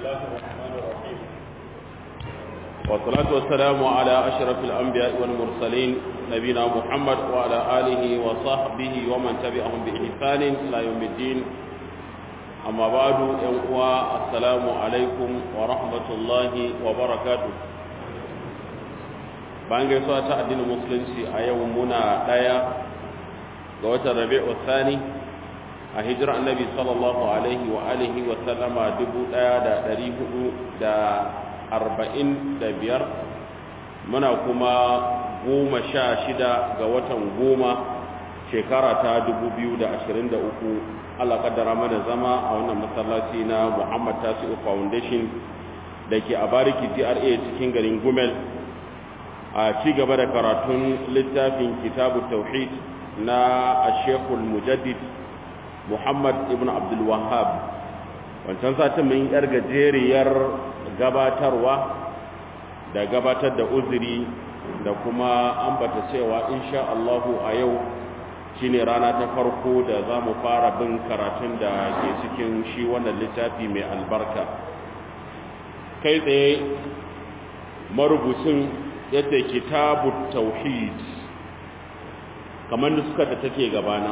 الله الرحمن الرحيم والصلاة والسلام على أشرف الأنبياء والمرسلين نبينا محمد وعلى آله وصحبه ومن تبعهم بإحسان إلى يوم الدين أما بعد ينقوى السلام عليكم ورحمة الله وبركاته bayan gaisuwa ta addinin musulunci a yau muna ɗaya ga watan rabi'u thani a hijirar annabi sallallahu alaihi wa alihi wa sallama dubu ɗaya da ɗari hudu da arba'in da biyar muna kuma goma sha shida ga watan goma shekara ta dubu biyu da ashirin da uku allah kaddara mana zama a wannan masallaci na muhammad tasi'u foundation da ke a bariki gra cikin garin gumel a ci gaba da karatun littafin kitabu tauhid na ashekul mujaddid muhammad ibn abdul wahab wancan satin mun yar gajeriyar gabatarwa da gabatar da uzuri da kuma ambata cewa insha Allahu a yau shine rana ta farko da za mu fara bin karatun da ke cikin shi wannan littafi mai albarka kai tsaye marubucin yadda kitabu tauhid kamar nuskar da take gabana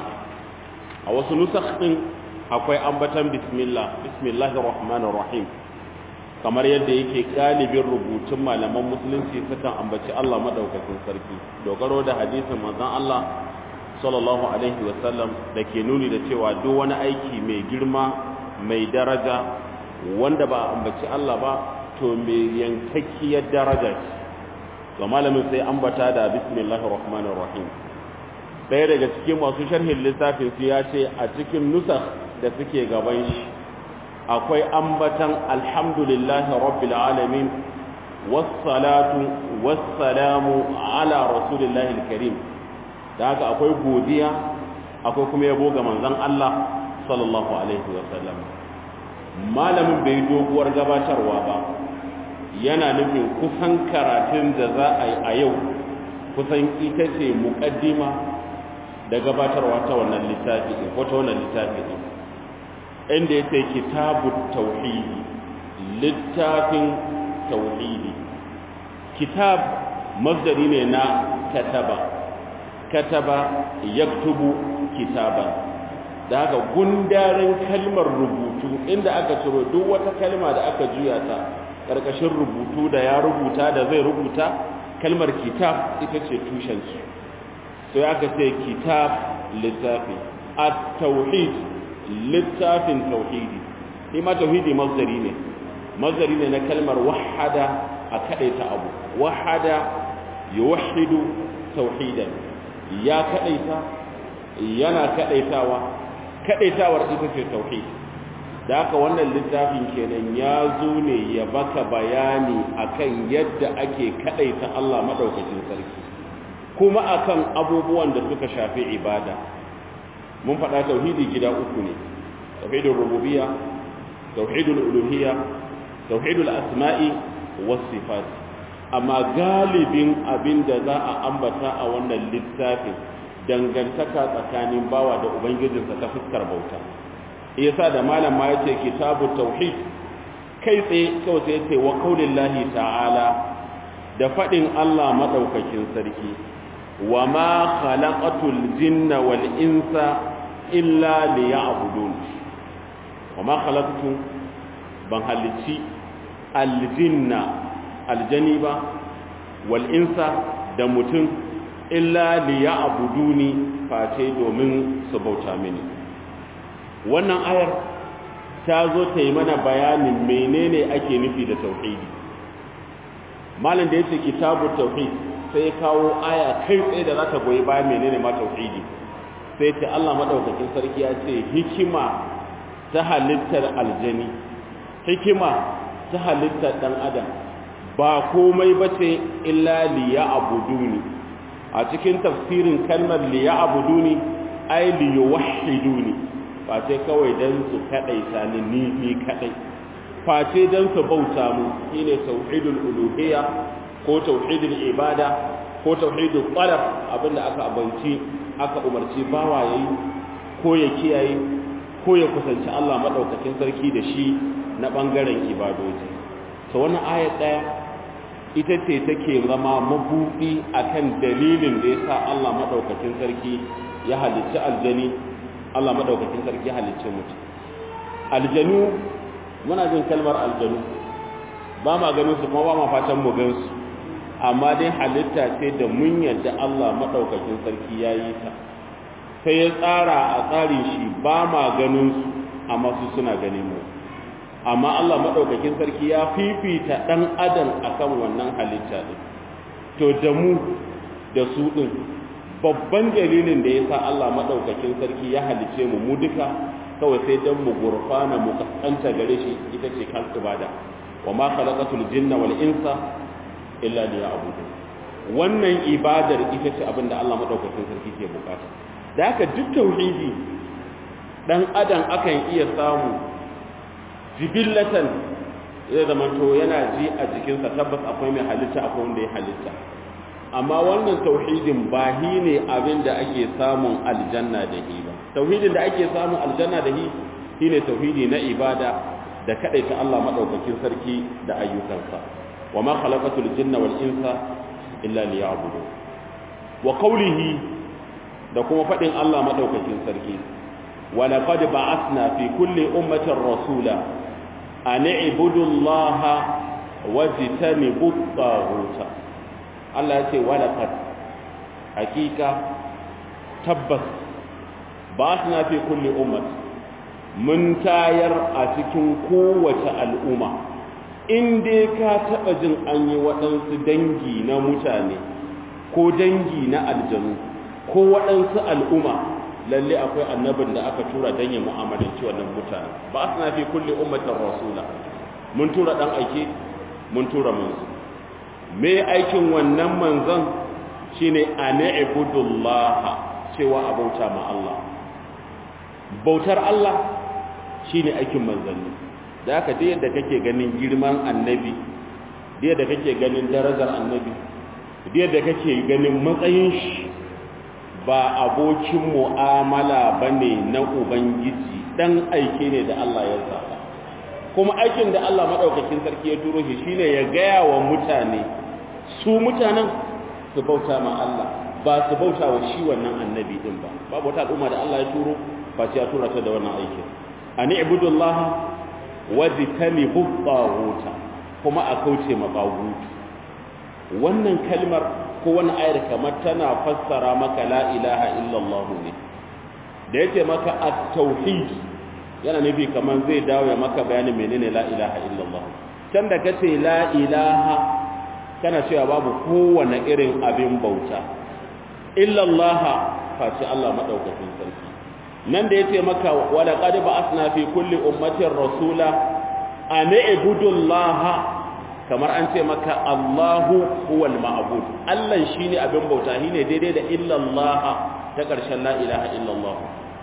a wasu nusakh din akwai ambatan bismillah bismillahir rahmanir rahim kamar yadda yake galibin rubutun malaman musulunci sukan ambaci Allah madaukakin sarki dogaro da hadisin manzon Allah sallallahu alaihi wasallam da ke nuni da cewa duk wani aiki mai girma mai daraja wanda ba ambaci Allah ba to mai yankakkiyar daraja ce to malamin sai ambata da bismillahir rahmanir rahim ɗaya daga cikin masu sharhin littafin su ya ce a cikin nusakh da suke gaban shi akwai ambatan alhamdulillahi rabbil alamin wassalatu wassalamu ala rasulillahi alkarim da haka akwai godiya akwai kuma yabo ga manzon Allah sallallahu alaihi wasallam malamin bai doguwar gabatarwa ba yana nufin kusan karatun da za a yi a yau kusan ita ce muƙaddima da gabatarwa ta wannan littafi ko ta wannan littafi ne inda ya ce kitabu tauhidi littafin tauhidi kitab masdari ne na kataba kataba yaktubu kitaban da haka gundarin kalmar rubutu inda aka ciro duk wata kalma da aka juya ta ƙarƙashin rubutu da ya rubuta da zai rubuta kalmar kitab ita ce tushensu sai aka ce kitab littafi a tauhid littafin tauhidi shi ma tauhidi mazdari ne mazdari ne na kalmar wahada a kadaita abu wahada yuwahhidu tauhidan ya kadaita yana kadaitawa kadaitawar ita ce tauhid da haka wannan littafin kenan ya zo ne ya baka bayani akan yadda ake kadaita Allah madaukakin sarki kuma akan abubuwan da suka shafi ibada mun faɗa tauhidi gida uku ne tauhidul rububiyya tauhidul uluhiyya tauhidul asma'i was sifat amma galibin abin da za a ambata a wannan littafin dangantaka tsakanin bawa da ubangijinsa ta fuskar bauta yasa da malam ma yace kitabut tauhid kai tsaye kawai sai yace wa qaulillahi ta'ala da fadin Allah madaukakin sarki wa ma khalaqatul jinna wal insa illa liya'budun wa ma khalaqtu ban halicci aljinna aljani ba wal insa da mutum illa liya'buduni face domin su bauta mini wannan ayar ta zo ta yi mana bayanin menene ake nufi da tauhidi malam da yace kitabu tauhid sai kawo aya kai tsaye da za ta goyi bayan menene ma tauhidi sai ce Allah madaukakin sarki ya ce hikima ta halittar aljani hikima ta halittar dan adam ba komai bace illa liya'buduni a cikin tafsirin kalmar liya'buduni ay liyuwahhiduni face kawai dan su kadaita ni ni ni kadai face dan su bauta mu shine tauhidul uluhiyya ko tauhidul ibada ko tauhidul talab abinda aka abanci aka umarci bawa yayi ko ya kiyaye ko ya kusanci Allah madaukakin sarki da shi na ɓangaren ibadoji ta wani ayat ɗaya ita ce take zama mabuɗi akan dalilin da ya sa Allah maɗaukakin sarki ya halicci aljani Allah maɗaukakin sarki ya halicci mutum aljanu muna jin kalmar aljanu ba ma ganin su kuma ba ma fatan mu gan su amma dai halitta ce da mun yadda Allah maɗaukakin sarki ya yi ta sai ya tsara a tsarin shi ba ma ganin su amma su suna ganin mu amma Allah maɗaukakin sarki ya fifita ɗan adam akan wannan halitta ɗin to da mu da su ɗin babban dalilin da ya sa Allah maɗaukakin sarki ya halice mu mu duka kawai sai don mu gurfana mu kaskanta gare shi ita ce kan ibada wa ma khalaqatul jinna wal insa illa liya'budun wannan ibadar ita ce abin da Allah maɗaukakin sarki ke bukata da haka duk tauhidi dan adam akan iya samu jibillatan zai zama to yana ji a jikinsa tabbas akwai mai halitta akwai wanda ya halitta amma wannan tauhidin ba hi ne abin da ake samun aljanna da hi ba tauhidin da ake samun aljanna da hi shine tauhidi na ibada da kadaita Allah madaukakin sarki da ayyukansa wa ma khalaqatul jinna wal insa illa liya'budun wa qawlihi da kuma fadin Allah madaukakin sarki wa laqad ba'athna fi kulli ummatin rasula an i'budu Allah wajtanibu at Allah ya ce walaqad hakika tabbas ba na fi kulli ummat mun tayar a cikin kowace al'umma in dai ka taba jin an yi waɗansu dangi na mutane ko dangi na aljanu ko waɗansu al'umma lalle akwai annabin da aka tura don ya mu'amalanci wannan mutane ba na fi kulli ummatin rasula mun tura ɗan aike mun tura manzo me aikin wannan manzon shine ani'budullaha cewa abauta ma Allah bautar Allah shine aikin manzanni da haka da yadda kake ganin girman annabi da yadda kake ganin darajar annabi da yadda kake ganin matsayin shi ba abokin mu'amala bane na ubangiji dan aike ne da Allah ya zaba kuma aikin da Allah madaukakin sarki ya turo shi shine ya gaya wa mutane su mutanen su bauta ma Allah ba su bauta wa shi wannan annabi din ba babu wata al'umma da Allah ya turo ba ya tura ta da wannan aikin ani ibudullah wajtanibu taghuta kuma a kauce ma taghut wannan kalmar ko wannan ayar kamar tana fassara maka la ilaha illallah ne da yake maka at-tauhid yana nufi kamar zai dawo ya maka bayanin menene la ilaha illallah can da kace la ilaha kana cewa babu kowane irin abin bauta illallaha face Allah madaukakin sarki nan da yace maka wala qad ba'athna fi kulli ummatin rasula an ibudullaha kamar an ce maka Allahu huwal ma'bud Allah shine abin bauta shine daidai da illallaha ta karshen la ilaha illallah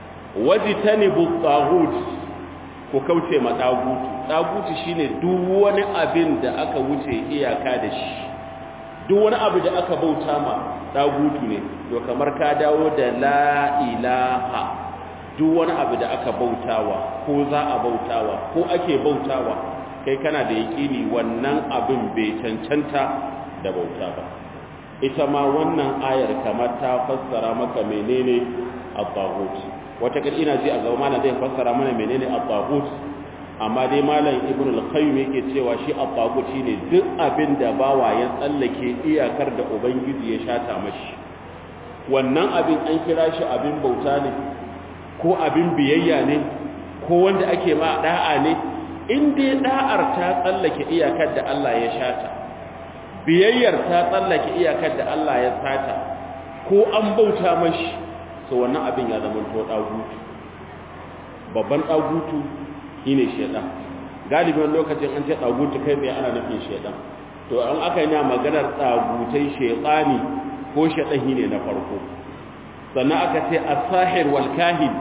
wajtanibu taghut ku kauce ma tagutu tagutu shine duk wani abin da aka wuce iyaka da shi duk wani abu da aka bauta ma dagutu ne to kamar ka dawo da la ilaha duk wani abu da aka bautawa ko za a bautawa ko ake bautawa kai kana da yaƙini wannan abin bai cancanta da bauta ba ita ma wannan ayar kamar ta fassara maka menene at-taghut wata kal ina ji a gaba mana zai fassara mana menene at-taghut amma dai malam ibn al-qayyim yake cewa shi at-taghut shine duk abin da bawa ya tsallake iyakar da ubangiji ya shata mashi wannan abin an kira shi abin bauta ne ko abin biyayya ne ko wanda ake ma da'a ne in dai da'ar ta tsallake iyakar da Allah ya shata biyayyar ta tsallake iyakar da Allah ya sata ko an bauta mashi to wannan abin ya zama to dagutu babban dagutu shine shedan galibin lokacin an ce dagutu kai tsaye ana nufin shedan to an aka yi maganar dagutai shedani ko shedan shine na farko sannan aka ce as-sahir wal kahin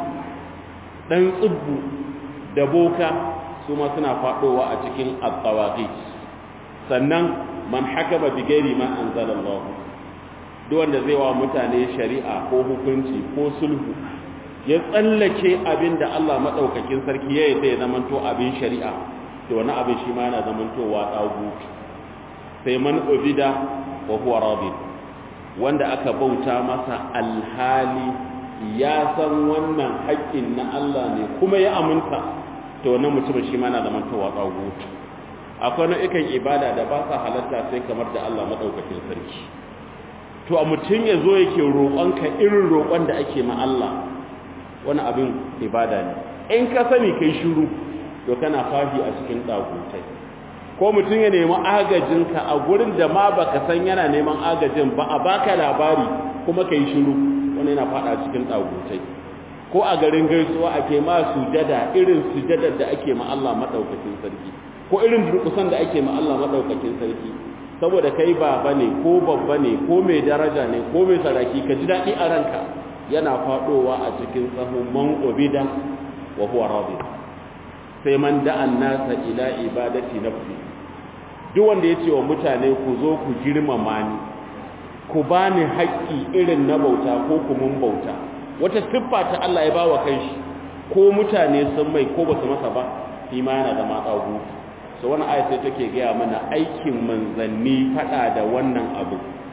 dan tsubbu da boka su ma suna fadowa a cikin at-tawaqit sannan man hakama bi ghairi ma anzalallah duk wanda zai wa mutane shari'a ko hukunci ko sulhu ya tsallake abin da Allah madaukakin sarki ya yi ya zamanto abin shari'a to wani abin shi ma yana zamantowa ɗagutu sai man ubida wa huwa rabin wanda aka bauta masa alhali ya san wannan haƙƙin na Allah ne kuma ya aminta to wannan mutumin shi ma yana zamantowa ɗagutu akwai nau'ikan ibada da ba sa halatta sai kamar da Allah maɗaukakin sarki to a mutum ya zo yake roƙonka irin roƙon da ake ma Allah wani abin ibada ne in ka sani kai shiru to kana fahi a cikin ɗagutai ko mutum ya nemi agajinka a gurin da ma baka san yana neman agajin ba a baka labari kuma kai shiru wani yana faɗa cikin ɗagutai ko a garin gaisuwa ake ma sujada irin sujadar da ake ma Allah maɗaukakin sarki ko irin durƙusan da ake ma Allah maɗaukakin sarki saboda kai baba ne ko babba ne ko mai daraja ne ko mai saraki ka ji daɗi a ranka yana faɗowa a cikin sahun man obida wa huwa radi sai man da'an nasa ila ibadati nafsi duk wanda ya ce wa mutane ku zo ku girmama ni ku bani haƙƙi irin na bauta ko ku mun bauta wata siffa ta Allah ya bawa kanshi ko mutane sun mai ko basu masa ba shi ma yana zama tsago so wani aya sai take gaya mana aikin manzanni fada da wannan abu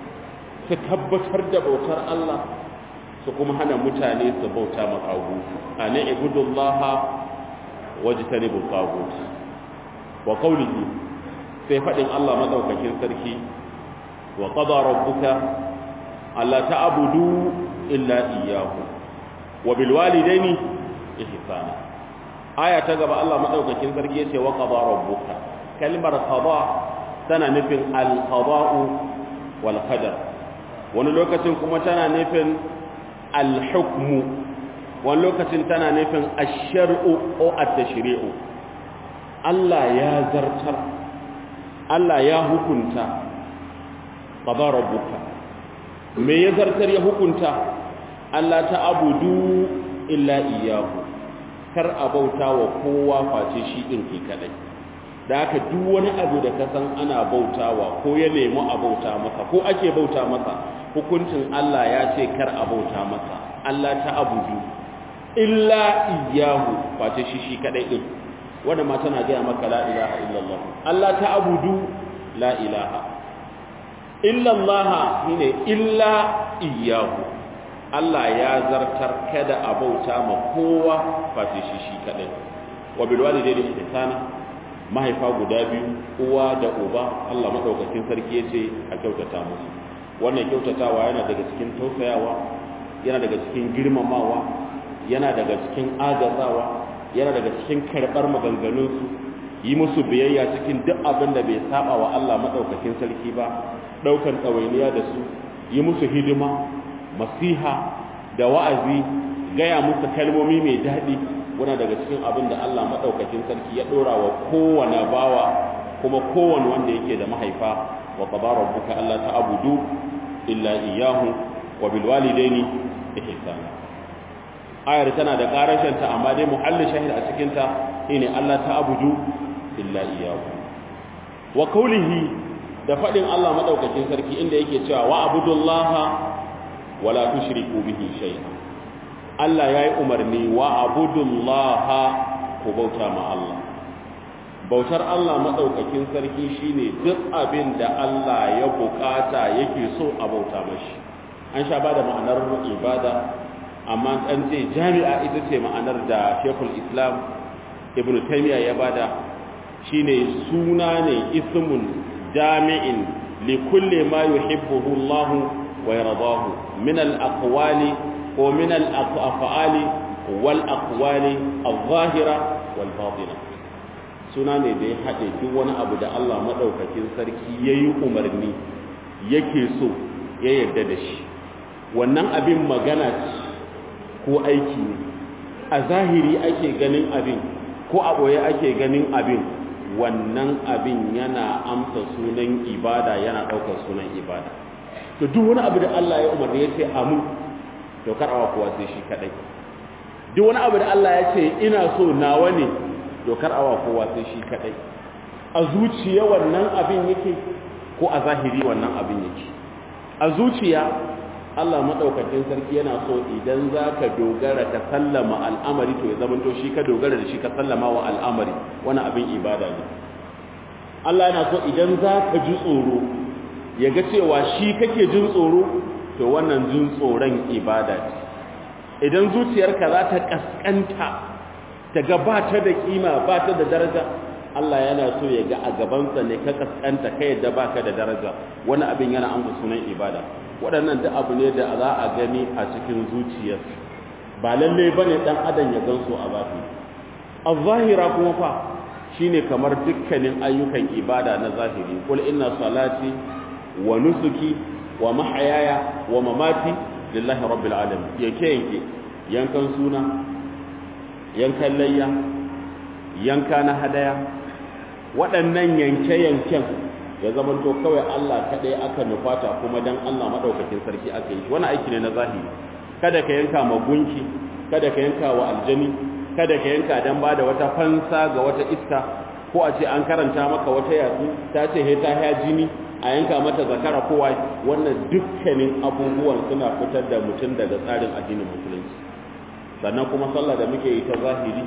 su tabbatar da bautar Allah su kuma hana mutane su bauta makagu ana ibudullaha wajtanibu tagut wa qawlihi sai fadin Allah madaukakin sarki wa qada rabbuka alla ta'budu illa iyyahu wa bil walidaini ihsana aya ta gaba Allah madaukakin sarki yace wa qada rabbuka kalmar qada tana nufin al qada'u wal qadar wani lokacin kuma tana nufin al hukmu wani lokacin tana nufin ash-shar'u ko at-tashri'u Allah ya zartar Allah ya hukunta qada rabbuka me ya zartar ya hukunta Allah ta abudu illa iyyahu kar a bauta wa kowa face shi ɗin ke kaɗai da haka duk wani abu da ka san ana bautawa ko ya nemi a bauta masa ko ake bauta masa hukuncin Allah ya ce kar a bauta masa Allah ta abudu illa iyahu face shi shi kaɗai ɗin wanda ma tana gaya maka la ilaha illallah Allah ta abudu la ilaha illallah shine illa iyahu Allah ya zartar kada a bauta ma kowa face shi shi kadai wa bil walidayni ihsana mahaifa guda biyu uwa da uba Allah madaukakin sarki yace a kyautata musu wannan kyautatawa yana daga cikin tausayawa yana daga cikin girmamawa yana daga cikin agazawa yana daga cikin karbar maganganun su yi musu biyayya cikin duk abin da bai saba wa Allah madaukakin sarki ba daukan tsawainiya da su yi musu hidima masiha da wa'azi gaya musu kalmomi mai daɗi wani daga cikin abin da Allah maɗaukakin sarki ya ɗora wa kowane bawa kuma kowane wanda yake da mahaifa wa qadara rabbuka alla ta'budu illa iyyahu wa bil walidaini ihsana ayar tana da karashin ta amma dai muhallin shahid a cikin ta shine Allah ta'budu illa iyyahu wa qawlihi da fadin Allah maɗaukakin sarki inda yake cewa wa abudullaha wala tushriku bihi shay'a Allah yayi umarni wa abudullaha ku bauta ma Allah bautar Allah madaukakin sarki shine duk abin da Allah ya bukata yake so a bauta mashi an sha bada ma'anar ibada amma an ce jami'a ita ce ma'anar da Sheikhul Islam Ibn Taymiyyah ya bada shine suna ne ismun jami'in li kulli ma yuhibbuhu Allah ويرضاه من الأقوال ومن الأفعال والأقوال الظاهرة والباطنة suna ne da ya haɗe duk wani abu da Allah maɗaukakin sarki ya yi umarni yake so ya yarda da shi wannan abin magana ko aiki ne a zahiri ake ganin abin ko a ɓoye ake ganin abin wannan abin yana amsa sunan ibada yana ɗaukar sunan ibada to duk wani abu da Allah ya umarni ya ce amu to karawa kowa sai shi kadai duk wani abu da Allah ya ce ina so nawa ne to karawa kowa sai shi kadai a zuciya wannan abin yake ko a zahiri wannan abin yake a zuciya Allah maɗaukakin sarki yana so idan za ka dogara ka sallama al'amari to ya zamanto shi ka dogara da shi ka sallama wa al'amari wani abin ibada ne Allah yana so idan za ka ji tsoro ya ga cewa shi kake jin tsoro to wannan jin tsoron ibada ce idan zuciyarka za ta kaskanta ta ga ba ta da kima ba ta da daraja Allah yana so ya ga a gabansa ne ka kaskanta kai yadda baka da daraja wani abin yana amsa sunan ibada waɗannan duk abu ne da za a gani a cikin zuciyar ba lalle bane dan adam ya gansu a bafi az-zahira kuma fa shine kamar dukkanin ayyukan ibada na zahiri kul inna salati wa nusuki wa mahayaya wa mamati lillahi rabbil alamin yanke yanke yankan suna yankan layya yanka na hadaya waɗannan yanke-yanken ya zama to kawai Allah kaɗai aka nufata kuma dan Allah maɗaukakin sarki aka yi wani aiki ne na zahiri kada ka yanka ma gunki kada ka yanka wa aljani kada ka yanka dan ba da wata fansa ga wata iska ko a ce an karanta maka wata yatsu ta ce he ta ya jini a yanka mata zakara kowa wannan dukkanin abubuwan suna fitar da mutum daga tsarin addinin musulunci sannan kuma sallah da muke yi ta zahiri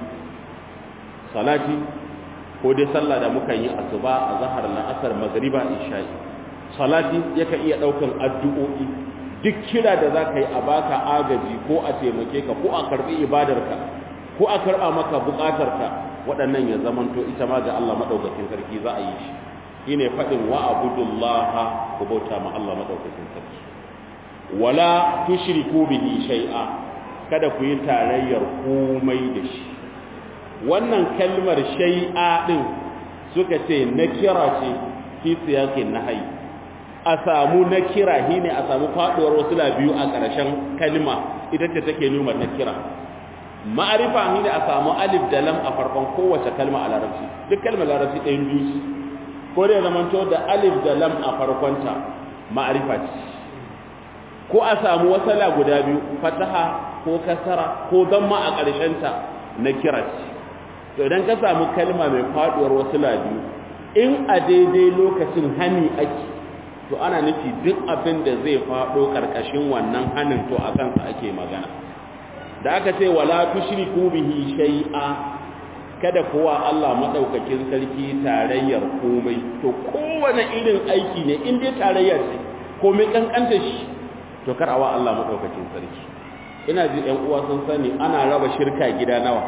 salati ko dai sallah da muka yi asuba a zahar la'asar magriba isha'i salati yaka iya daukan addu'o'i duk kira da za ka yi a baka agaji ko a taimake ka ko a karbi ibadarka ko a karba maka bukatarka waɗannan ya zamanto ita ma ga Allah madaukakin sarki za a yi shi shine faɗin wa abudullaha ku bauta ma Allah madaukakin sarki wala tushriku bihi shay'a kada ku yi tarayyar komai da shi wannan kalmar shay'a din suka ce na kira ce fi siyakin nahyi a samu na kira shine a samu faduwar wasu biyu a ƙarshen kalma ita ce take nuna na kira ma'arifa shine a samu alif da lam a farkon kowace kalma a larabci duk kalmar larabci ɗayan biyu ko da zamanto da alif da lam a farkonta ma'arifa ce ko a samu wasala guda biyu fataha ko kasara ko damma a ƙarshenta na kira ce to idan ka samu kalma mai faduwar wasala biyu in a daidai lokacin hani ake to ana nufi duk abin da zai fado karkashin wannan hanin to a kansa ake magana da aka ce wala tushriku bihi shay'a kada kowa Allah madaukakin sarki tarayyar komai to kowane irin aiki ne in dai tarayya ce komai kankanta shi to kar awa Allah madaukakin sarki ina ji ɗan uwa sun sani ana raba shirka gida nawa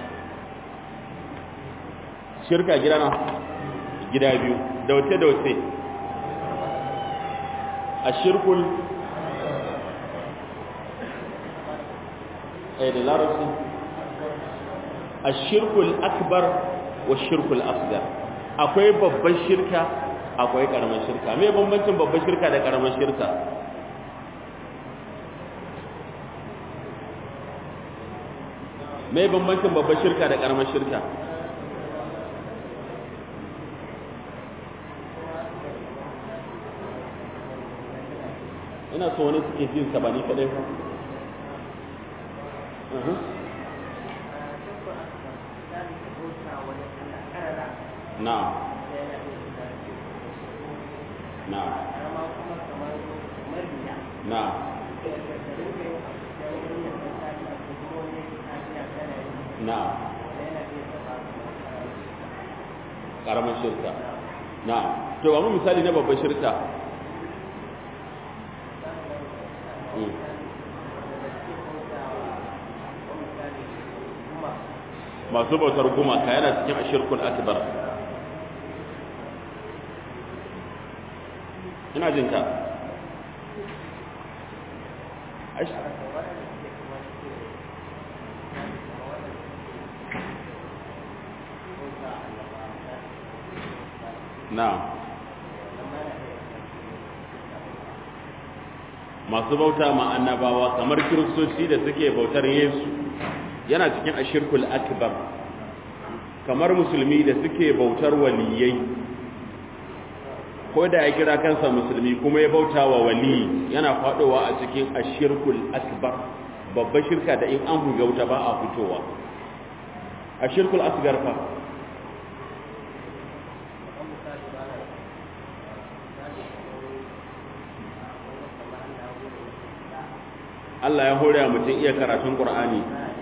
shirka gida nawa gida biyu da wace da wace ashirkul ay da larabci ashirkul akbar wa shirkul asghar akwai babban shirka akwai karamar shirka me bambancin babban shirka da karamar shirka me bambancin babban shirka da karamar shirka ina so wani suke jin sa ba ni kadai ba na na na na karamar shirka na to ba mu misali na babban shirka masu bautar gumaka yana cikin ashirkul akbar ina jin ka na masu bauta ma annabawa kamar kiristoci da suke bautar yesu yana cikin ashirkul akbar kamar musulmi da suke bautar waliyai ko da ya kira kansa musulmi kuma ya bauta wa wali yana fadowa a cikin ashirkul akbar babbar shirka da in an buga wuta ba a fitowa ashirkul asgar fa Allah ya hore mutum iya karatun Qur'ani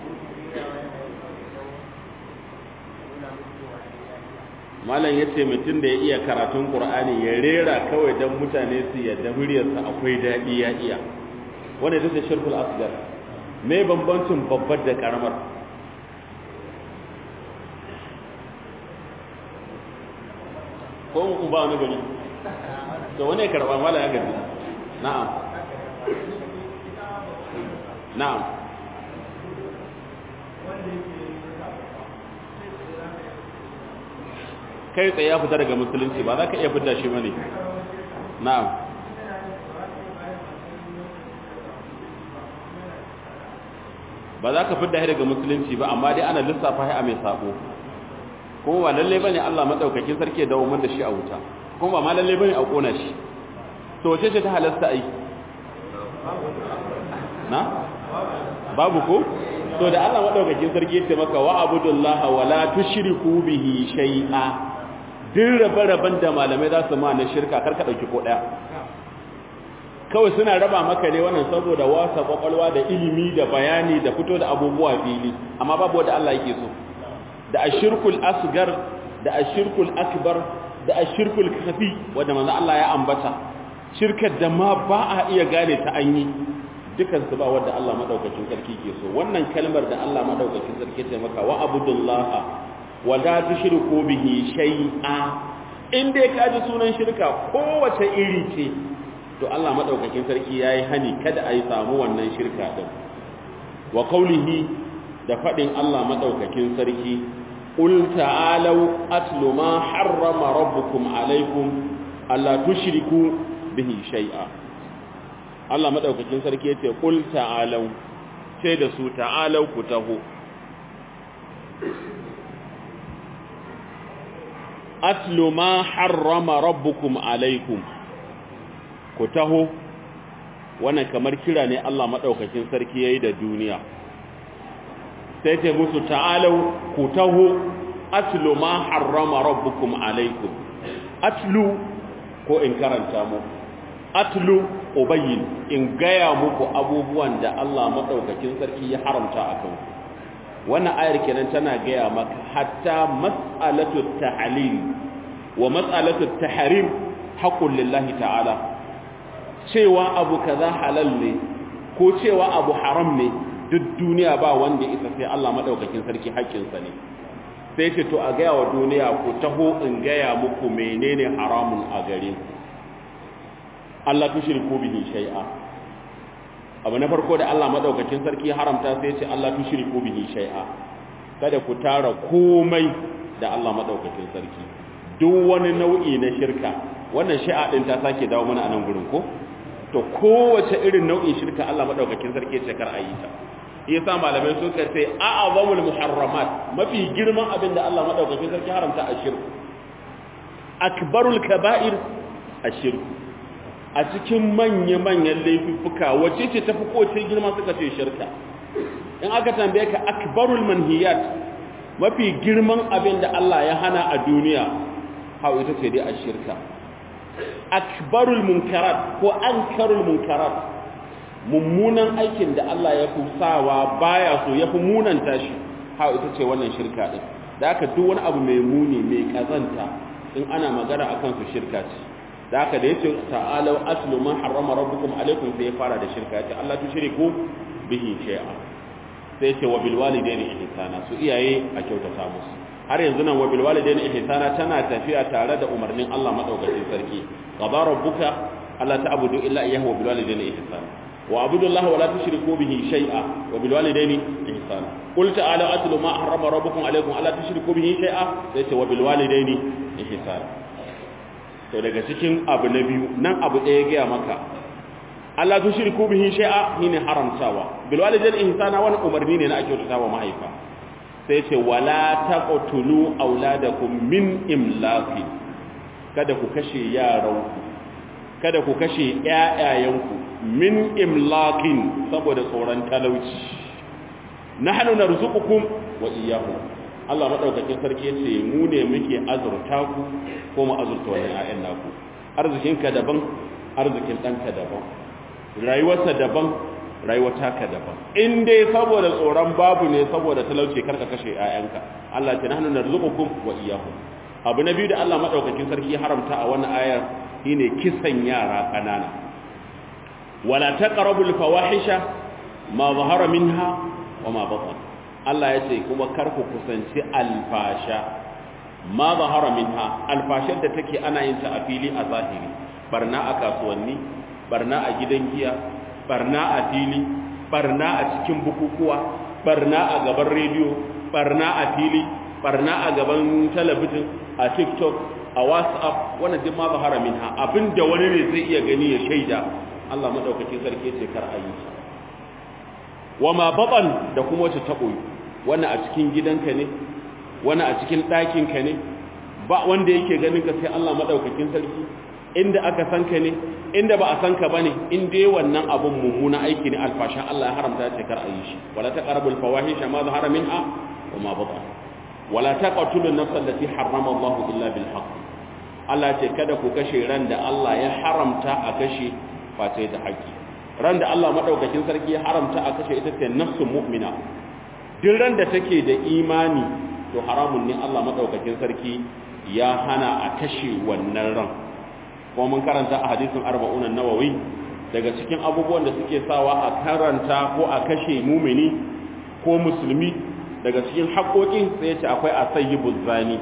malam ya ce mutum da ya iya karatun Qur'ani ya rera kawai don mutane su yadda muryarsa akwai daɗi ya iya wanda ita ce shirkul asgar me bambancin babbar da karamar ko mu ba wani gari to wani karɓa mala ya gari na'am na'am kai tsaye ya fita daga musulunci ba za ka iya fita shi bane na'am ba za ka fita shi daga musulunci ba amma dai ana lissafa shi a mai sabo kuma ba lalle bane Allah madaukakin sarki ya dawo mun da shi a wuta kuma ba ma lalle bane a kona shi to wace ce ta halasta ai na babu ko to da Allah madaukakin sarki ya ce maka wa abudullaha wa la tushriku bihi shay'a din rabe-raben da malamai za su ma na shirka karka dauki ko daya kawai suna raba maka ne wannan saboda wasa kwakwalwa da ilimi da bayani da fito da abubuwa fili amma babu wanda Allah yake so da ashirkul asgar da ashirkul akbar da ashirkul khafi wanda manzo Allah ya ambata shirkar da ma ba a iya gane ta an yi dukan su ba wanda Allah madaukakin sarki ke so wannan kalmar da Allah madaukakin sarki ce maka wa abudullaha wa la tushriku bihi shay'a in dai ka ji sunan shirka kowace iri ce to Allah madaukakin sarki yayi hani kada a yi samu wannan shirka din wa qawlihi da fadin Allah madaukakin sarki qul ta'alu atlu ma harrama rabbukum alaykum alla tushriku bihi shay'a Allah madaukakin sarki yace qul ta'alu sai da su ta'alu ku taho atlu ma harrama rabbukum alaykum ku taho wannan kamar kira ne Allah madaukakin sarki yayi da duniya sai ce musu ta'alau ku taho atlu ma harrama rabbukum alaikum atlu ko in karanta mu atlu ubayyin in gaya muku abubuwan da Allah madaukakin sarki ya haramta a kanku wannan ayar kenan tana gaya maka hatta mas'alatu tahlil wa mas'alatu tahrim haqqun lillahi ta'ala cewa abu kaza halal ne ko cewa abu haram ne duk duniya ba wanda isa sai Allah madaukakin sarki haƙƙinsa ne sai ce to a gaya wa duniya ku taho in gaya muku menene haramun a gare ku Allah tushriku bihi shay'a abu na farko da Allah madaukakin sarki haramta sai ce Allah tushriku bihi shay'a kada ku tara komai da Allah madaukakin sarki duk wani nau'i na shirka wannan shi'a din ta sake dawo mana a nan gurin ko to kowace irin nau'in shirka Allah madaukakin sarki ce kar a yi ta yasa malamai suka ce a'azamul muharramat mafi girman abin da Allah madaukakin sarki haramta a shirku akbarul kaba'ir ashirku a cikin manya-manyan laifuka wacce ce tafi kowace girma suka ce shirka in aka tambaye ka akbarul manhiyat mafi girman abin da Allah ya hana a duniya hau ita ce dai a shirka akbarul munkarat ko ankarul munkarat mummunan aikin da Allah ya fi sawa baya so ya fi munanta shi hau ita ce wannan shirka din da aka duk wani abu mai muni mai kazanta in ana magana akan su shirka ce da aka da yace ta'alu aslu ma harrama rabbukum alaikum sai ya fara da shirka ce Allah tushriku bihi shay'a sai ce wa bil walidaini ihsana su iyaye a kyautata musu har yanzu nan wa bil walidaini ihsana tana tafiya tare da umarnin Allah madaukakin sarki qada rabbuka alla ta'budu illa iyyahu wa bil walidaini ihsana wa abudu Allah wa la tushriku bihi shay'a wa bil walidaini ihsana qul ta'ala atlu ma harrama rabbukum alaykum alla tushriku bihi shay'a sai ce wa bil walidaini ihsana to daga cikin abu na biyu nan abu ɗaya ga maka Allah tushriku bihi shay'a shine haramtawa bil walidaini ihsana wani umarni ne na ake kyautata wa mahaifa sai ce wala taqtulu auladakum min imlaqi kada ku kashe yaranku kada ku kashe ƴaƴayenku min imlaqin saboda tsoron talauci nahnu narzuqukum wa iyyahum Allah madaukakin sarki yace mu ne muke azurta ku ko mu azurta wannan ƴaƴan naku arzikinka daban arzikin ɗanka daban rayuwarsa daban rayuwa taka daban in dai saboda tsoron babu ne saboda talauci karka kashe 'ya'yanka Allah ce nahnu narzuqukum wa iyyahum abu na biyu da Allah madaukakin sarki haramta a wannan ayar shine kisan yara kanana wala taqrabul fawahisha ma zahara minha wa ma batan Allah ya ce kuma kar ku kusanci alfasha ma zahara minha alfashar da take ana yin ta a fili a zahiri barna a kasuwanni barna a gidan giya barna a fili barna a cikin bukukuwa barna a gaban rediyo barna a fili barna a gaban talabijin a tiktok a whatsapp wannan duk ma zahara minha abinda wani ne zai iya gani ya shaida Allah madaukakin sarki ce kar a yi wa ma batan da kuma wacce ta koyi wannan a cikin gidanka ne wannan a cikin ɗakinka ne ba wanda yake ganin ka sai Allah madaukakin sarki inda aka san ka ne inda ba a san ka bane in dai wannan abun mummuna aiki ne alfasha Allah ya haramta ya ce kar a yi shi wala taqrabul fawahisha ma zahara minha wa ma batan wala taqtulun nafsa allati harrama Allah illa bil haqq Allah ce kada ku kashe ran da Allah ya haramta a kashe face da haƙƙi ran da Allah madaukakin sarki ya haramta a kashe ita ce nafsun mu'mina duk ran da take da imani to haramun ne Allah madaukakin sarki ya hana a kashe wannan ran kuma mun karanta a hadisin arba'un an-nawawi daga cikin abubuwan da suke sawa a karanta ko a kashe mumini ko musulmi daga cikin haƙoƙin sai ya ce akwai asayyibuz zani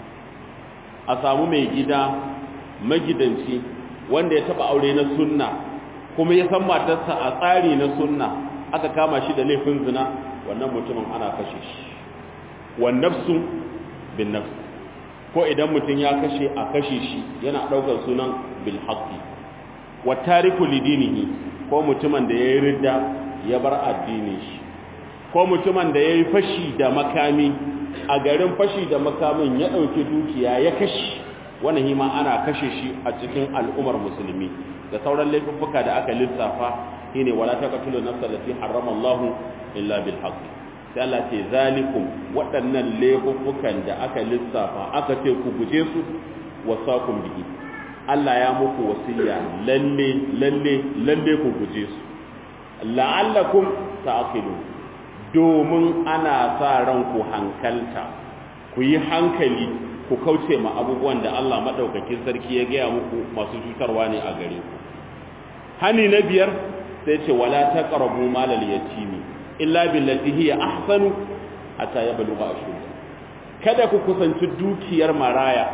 a samu mai gida magidanci wanda ya taba aure na sunna kuma ya san matarsa a tsari na sunna aka kama shi da laifin zina wannan mutumin ana kashe shi wan nafsu bin nafs ko idan mutum ya kashe a kashe shi yana daukar sunan bil haqqi wa tariku lidinihi ko mutumin da yayi ridda ya bar addinin shi ko mutumin da yayi fashi da makami a garin fashi da makamin ya ɗauki dukiya ya kashe wani hima ana kashe shi a cikin al'ummar musulmi da sauran laifuffuka da aka lissafa shine wala taqtulu nafsa allati harrama Allah illa bil haqq sai Allah ce zalikum waɗannan laifuffukan da aka lissafa aka ce ku guje su wasakum bihi Allah ya muku wasiya lalle lalle lalle ku guje su la'allakum ta'qilun domin ana sa ranku hankalta ku yi hankali ku kauce ma abubuwan da Allah maɗaukakin sarki ya gaya muku masu cutarwa ne a gare ku hani na biyar sai ce wala taqrabu malal yatimi illa billati hiya ahsanu hatta yablugha ashudda kada ku kusanci dukiyar maraya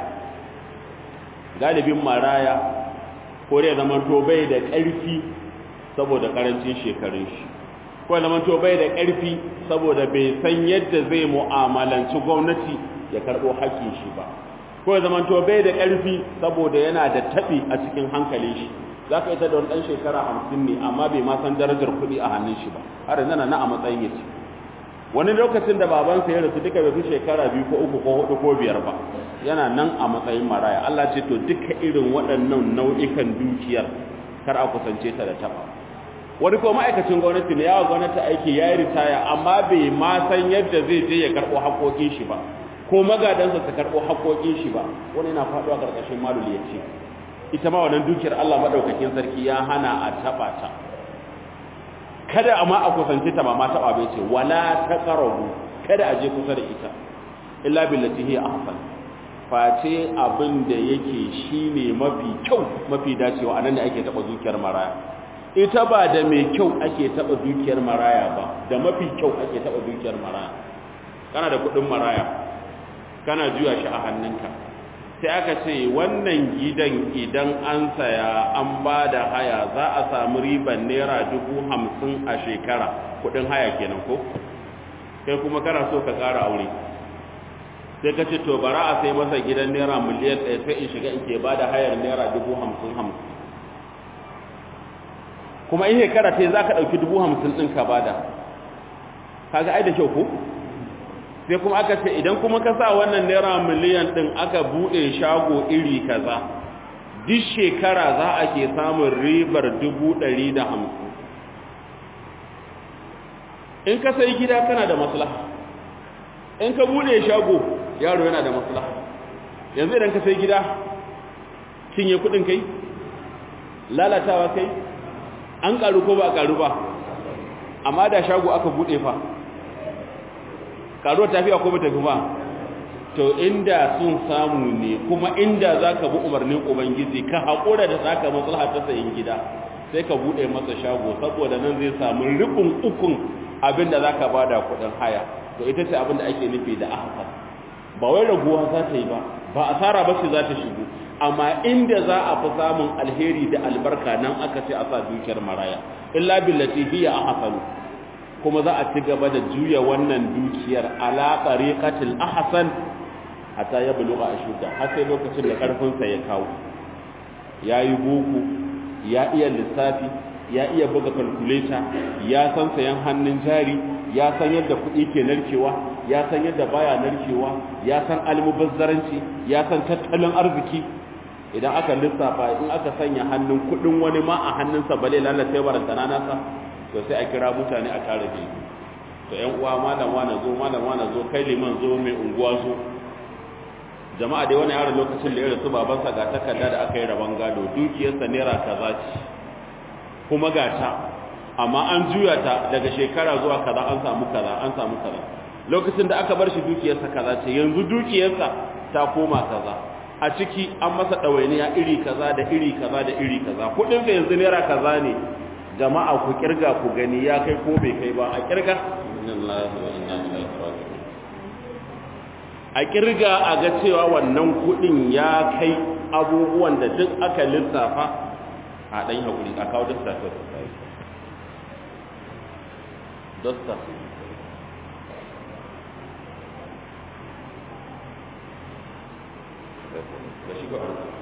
galibin maraya ko da zaman to bai da ƙarfi saboda karancin shekarun shi ko zaman to bai da ƙarfi saboda bai san yadda zai mu'amalanci gwamnati ya karɓo haƙƙin shi ba ko zaman to bai da ƙarfi saboda yana da taɓi a cikin hankalin shi za ka ita da wani ɗan shekara hamsin ne amma bai ma san darajar kuɗi a hannun shi ba har yanzu na a matsayin ya ce wani lokacin da babansa ya rasu duka bai fi shekara biyu ko uku ko hudu ko biyar ba yana nan a matsayin maraya Allah ce to duka irin waɗannan nau'ikan dukiyar kar a kusance ta da taɓa wani ko ma'aikacin gwamnati ne yawa gwamnati aiki ya yi ritaya amma bai ma san yadda zai je ya karɓo haƙoƙin shi ba ko magadansa su karɓo haƙoƙin shi ba wani na faɗuwa ƙarƙashin malul ya ce ita ma wannan dukiyar Allah maɗaukakin sarki ya hana a taɓa ta kada amma a kusance ta ba ma taɓa bai ce wala ta ƙarabu kada a je kusa da ita illa billati hiya ahsan face abin da yake shine mafi kyau mafi dacewa anan da ake taɓa dukiyar maraya ita ba da mai kyau ake taɓa dukiyar maraya ba da mafi kyau ake taɓa dukiyar maraya kana da kuɗin maraya kana juya shi a hannunka sai aka ce wannan gidan idan an saya an ba da haya za a samu riban naira dubu hamsin a shekara kuɗin haya kenan ko kai kuma kana so ka ƙara aure sai ka ce to bara a sai masa gidan naira miliyan ɗaya sai in shiga in ke ba da hayar naira dubu hamsin hamsin kuma in shekara ta za ka ɗauki dubu hamsin ɗin ka bada kaga ai da kyau ko sai kuma aka ce idan kuma ka sa wannan naira miliyan ɗin aka buɗe shago iri kaza duk shekara za a ke samun ribar dubu ɗari da hamsin in ka sai gida kana da maslaha in ka buɗe shago yaro yana da maslaha yanzu idan ka sai gida cinye kuɗin kai lalatawa kai an karu ko ba karu ba amma da shago aka bude fa karuwa tafiya ko bata fi ba to inda sun samu ne kuma inda zaka bi umarnin ubangiji ka hakura da zaka maslaha ta sayin gida sai ka bude masa shago saboda nan zai samu rubun ukun abinda zaka bada kudin haya to ita ce abinda ake nufi da ahsan ba wai raguwa za ta yi ba ba asara ba ce za ta shigo amma inda za a fi samun alheri da albarka nan aka ce a sa dukiyar maraya illa billati hiya ahsanu kuma za a ci gaba da juya wannan dukiyar ala tariqatil ahsan hatta ya buluga ashuda har sai lokacin da karfin sa ya kawo yayi boko ya iya lissafi ya iya buga calculator ya san sayan hannun jari ya san yadda kuɗi ke narkewa ya san yadda baya narkewa ya san almubazzaranci ya san tattalin arziki idan aka lissafa in aka sanya hannun kuɗin wani ma a hannunsa bale lalace barantana nasa to sai a kira mutane a tare da to ƴan uwa malam wani zo malam wani zo kai liman zo mai unguwa zo jama'a dai wani yaron lokacin da ya rasu babansa ga takarda da aka yi rabon gado dukiyarsa naira kaza ce kuma ga ta amma an juya ta daga shekara zuwa kaza an samu kaza an samu kaza lokacin da aka bar shi dukiyarsa kaza ce yanzu dukiyarsa ta koma kaza a ciki an masa ɗawainiya iri kaza da iri kaza da iri kaza kuɗinsa yanzu naira kaza ne jama'a ku kirga ku gani ya kai ko bai kai ba a kirga a kirga a ga cewa wannan kuɗin ya kai abubuwan da duk aka lissafa a ɗan haƙuri a kawo dasta ta dasta da shi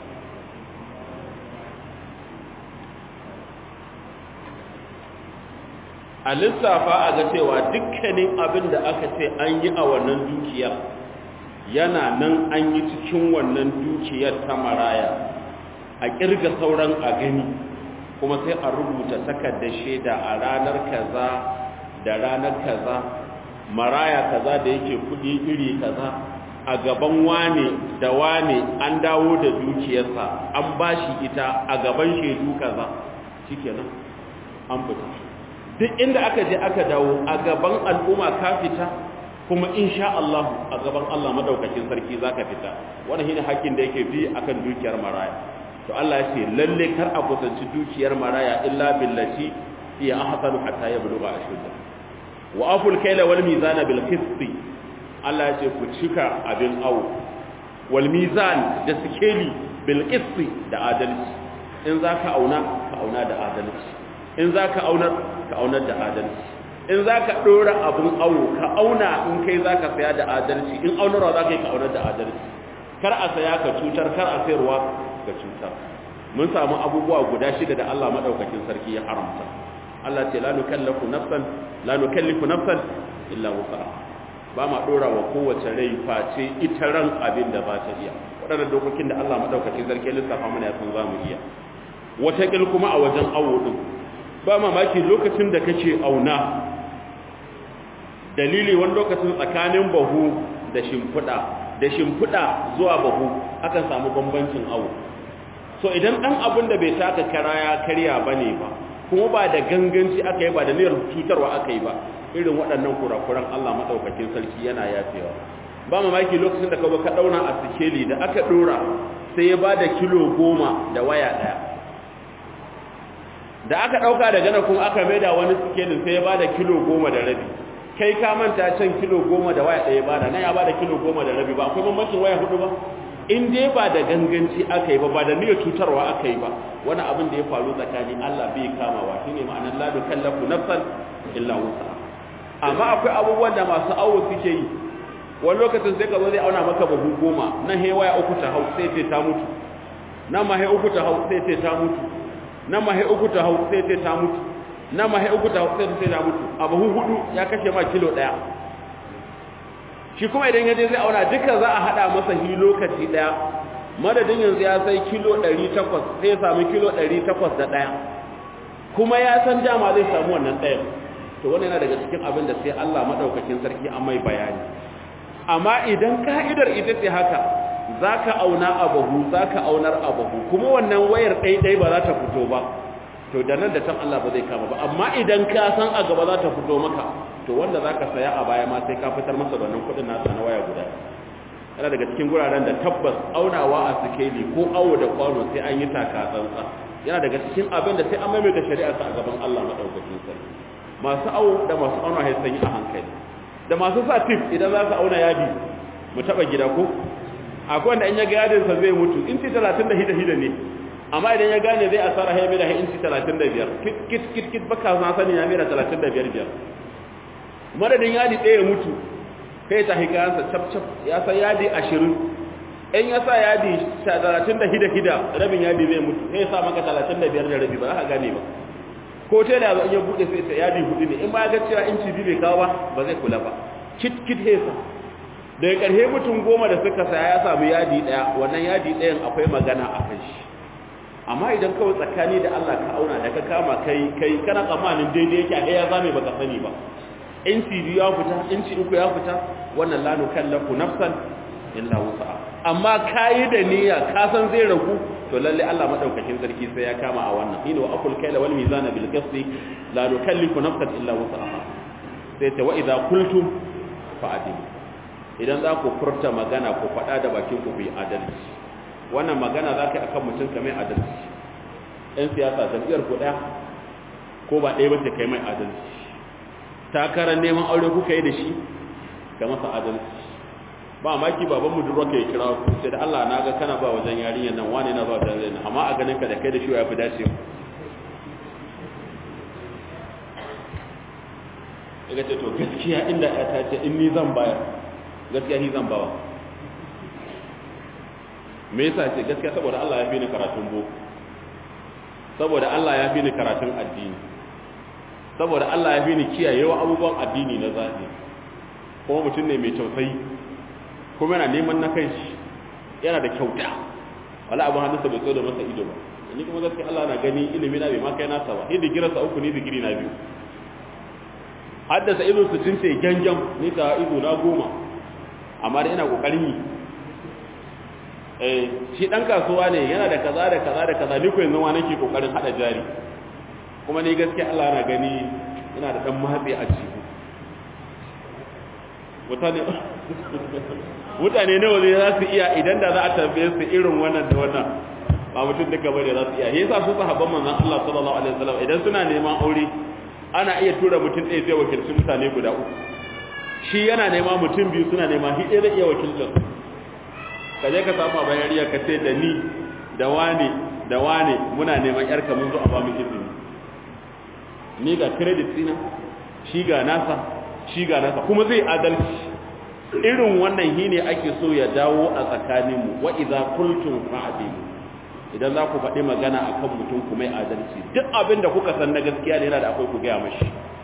a lissafa a ga cewa dukkanin abin da aka ce an yi a wannan dukiyar yana nan an yi cikin wannan dukiyar ta maraya a kirga sauran a gani kuma sai a rubuta takardar shaida a ranar kaza da ranar kaza maraya kaza da yake kudi iri kaza a gaban wane da wane an dawo da dukiyarsa an bashi ita a gaban shaidu kaza shikenan an fita duk inda aka je aka dawo a gaban al'umma ka fita kuma insha Allah a gaban Allah madaukakin sarki zaka fita wannan shine hakkin da yake bi akan dukiyar maraya to Allah ya ce lalle kar a kusanci dukiyar maraya illa billati hiya ahsanu hatta yablugha ashudda wa aful kayla wal mizana bil qisti Allah ya ce ku cika abin awo wal mizan da sikeli bil qisti da adalci in zaka auna ka auna da adalci in zaka aunar ka aunar da adalci in zaka dora abun awo ka auna in kai zaka saya da adalci in aunarwa zaka yi ka aunar da adalci kar a saya ka cutar kar a sayarwa ka cutar mun samu abubuwa guda shida da Allah madaukakin sarki ya haramta Allah ce la nukallafu nafsan la nukallifu nafsan illa wusaha ba ma dora wa kowace rai face ita ran abin da ba ta iya waɗannan dokokin da Allah madaukakin sarki ya lissafa mana ya san zamu iya wata kil kuma a wajen awo din ba mamaki lokacin da kake auna dalili wani lokacin tsakanin bahu da shimfiɗa da shimfiɗa zuwa bahu akan samu bambancin awo so idan ɗan abin da bai taka kara ya karya ba ne ba kuma ba da ganganci aka yi ba da niyyar cutarwa aka yi ba irin waɗannan kurakuran Allah maɗaukakin sarki yana yafewa ba mamaki lokacin da ka ka ɗauna a sikeli da aka ɗora sai ya ba da kilo goma da waya ɗaya da aka ɗauka daga nan kuma aka maida wani sikelin sai ya ba da kilo goma da rabi kai ka manta can kilo goma da waya ɗaya ba da nan ya ba da kilo goma da rabi ba akwai bambancin waya hudu ba in dai ba da ganganci aka yi ba ba da niyyar cutarwa aka yi ba wani abin da ya faru tsakanin Allah bai kamawa shine ma'anar la dukallafu nafsan illa wusa amma akwai abubuwan da masu awo suke yi wani lokacin sai ka zo zai auna maka babu goma nan he waya uku ta hau sai ce ta mutu nan ma he uku ta hau sai ce ta mutu nan ma he uku ta hau sai ce ta mutu nan ma he uku ta hau sai ce ta mutu a bahu hudu ya kashe ma kilo daya shi kuma idan ya je zai auna duka za a hada masa hi lokaci daya madadin yanzu ya sai kilo 800 sai ya samu kilo 800 da daya kuma ya san dama zai samu wannan ɗayan to wannan yana daga cikin abin da sai Allah madaukakin sarki an mai bayani amma idan ka'idar ita ce haka zaka auna abahu zaka aunar abahu kuma wannan wayar ɗaiɗai ba za ta fito ba to da nan da can Allah ba zai kama ba amma idan ka san a gaba za ta fito maka to wanda za ka saya a baya ma sai ka fitar masa da wannan kuɗin nasa na waya guda yana daga cikin guraren da tabbas aunawa a sikeli ko awo da kwano sai an yi taka tsantsa yana daga cikin abin da sai an maimaita shari'a a gaban Allah madaukakin sarki masu awo da masu auna sai sun yi a hankali da masu sa tip idan za su auna yadi mu taba gida ko akwai wanda in ya ga yadin sa zai mutu inci 30 hida hida ne amma idan ya gane zai asara ya mera inci 35 kit kit kit kit baka na sani ya mera 35 biyar madadin yadi ɗaya ya mutu kai ta hikayansa cap cap ya san yadi 20 in ya sa yadi 30 hida hida rabin yadi zai mutu sai ya sa maka 35 da rabi ba za ka gane ba ko ta da in ya bude sai ta yadi hudu ne in ba ga cewa inci biyu bai kawo ba ba zai kula ba kit kit hesa daga ƙarshe mutum goma da suka saya ya samu yadi ɗaya wannan yadi ɗayan akwai magana a kan shi amma idan kawai tsakani da Allah ka auna da ka kama kai kai kana tsammanin daidai yake a ya zame baka sani ba inci biyu ya fita inci uku ya fita wannan la nukallafu nafsan illa wusa'a amma kayi da niyya ka san zai ragu to lalle Allah madaukakin sarki sai ya kama a wannan ina wa aqul kayla wal mizana bil qisti la nukallifu nafsan illa wusaha sai ta wa idza qultum fa'adilu idan za ku furta magana ku faɗa da bakin ku yi adalci wannan magana za ka yi akan mutum ka mai adalci ɗan siyasa jam'iyyar ku ɗaya ko ba ɗaya bace kai mai adalci takarar neman aure kuka yi da shi ka masa adalci ba maki baban mu durwa kai kira ku sai da Allah na ga kana ba wajen yarinyar nan wani na ba wajen yarinyar amma a ganin ka da kai da shi ya fi dace daga ce to gaskiya inda ya ta ce in ni zan bayar gaskiya ni zan bawa me yasa ce gaskiya saboda Allah ya fi ni karatun boko saboda Allah ya fi ni karatun addini saboda Allah ya fi ni kiyayewa abubuwan addini na zahiri kuma mutum ne mai tausayi kuma yana neman na kanshi yana da kyauta wala abin hannunsa bai tso da masa ido ba ni kuma gaskiya Allah na gani ilimi na bai ma kai nasa ba ni digirarsa uku ni digiri na biyu haddasa ido su cince gangan ni ta ido na goma amma da ina kokarin yi eh shi dan kasuwa ne yana da kaza da kaza da kaza ni ko yanzu ma nake kokarin hada jari kuma ni gaskiya Allah na gani ina da dan matsi a ciki mutane mutane nawa ne za su iya idan da za a tambaye su irin wannan da wannan ba mutum duka bane za su iya yasa su sahabban manzon Allah sallallahu alaihi wasallam idan suna neman aure ana iya tura mutum ɗaya zai wakilci mutane guda uku shi yana nema mutum biyu suna nema shi ɗaya zai iya wakiltar ka je ka samu a bayan ka ce da ni da wane da wane muna neman yarka mun zo a ba mu izini ni ga credit ɗina shi ga nasa shi ga nasa kuma zai adalci irin wannan shi ne ake so ya dawo a tsakaninmu wa idza qultum fa'dilu idan za ku faɗi magana a kan mutum kuma yi adalci duk abin da kuka san na gaskiya ne yana da akwai ku gaya mashi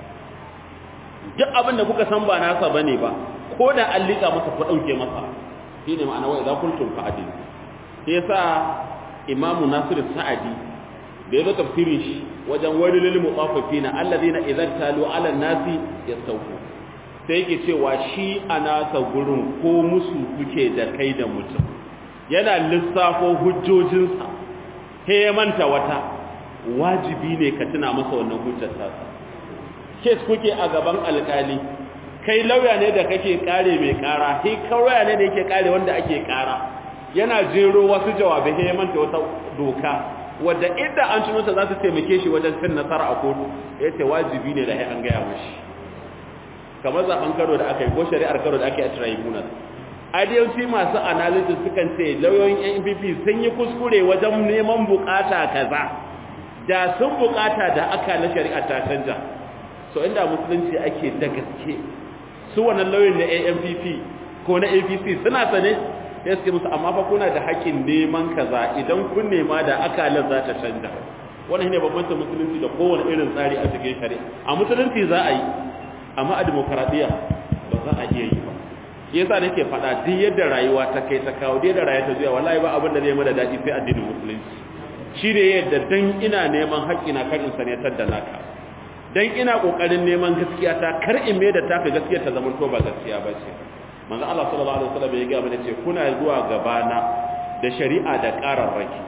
duk abin da kuka san ba nasa ba ne ba ko da an liƙa masa ku ɗauke masa shi ne ma'ana wai za kultun fa'adin shi ya sa imamu nasiru sa'adi da ya zo tafsirin shi wajen wani lil mutsafafi na allazi na idan talu ala nasi ya sauko sai yake cewa shi a nasa gurin ko musu kuke da kai da mutum yana lissafo hujjojinsa he ya manta wata wajibi ne ka tuna masa wannan hujjar tasa kes kuke a gaban alkali kai lauya ne da kake kare mai kara he kauya ne da yake kare wanda ake kara yana jero wasu jawabai he ya manta wata doka wadda inda an tuno ta za su taimake shi wajen cin nasara a kotu yace wajibi ne da he an gaya mashi kamar zaben karo da aka yi ko shari'ar karo da aka yi a tribunal adiyanci masu analysis sukan ce lauyoyin npp sun yi kuskure wajen neman bukata kaza da sun bukata da aka na shari'a ta canja so inda musulunci ake da gaske su wannan lauyoyin na ampp ko na apc suna sane ya suke musu amma fa kuna da haƙƙin neman kaza idan kun nema da akalar za ta canja wannan ne bambancin musulunci da kowane irin tsari a cikin shari'a a musulunci za a yi amma a demokaradiyya ba za a iya yi ba shi yasa nake faɗa duk yadda rayuwa ta kai ta kawo duk yadda rayuwa ta zuwa wallahi ba abin da zai mana daɗi sai addinin musulunci shi ne yadda dan ina neman haƙƙina kar in sanatar da naka dan ina ƙoƙarin neman gaskiya ta kar in mai da taka gaskiya ta zama to ba gaskiya ba ce manzo Allah sallallahu alaihi wasallam ya ga mana ce kuna zuwa gabana da shari'a da ƙararraki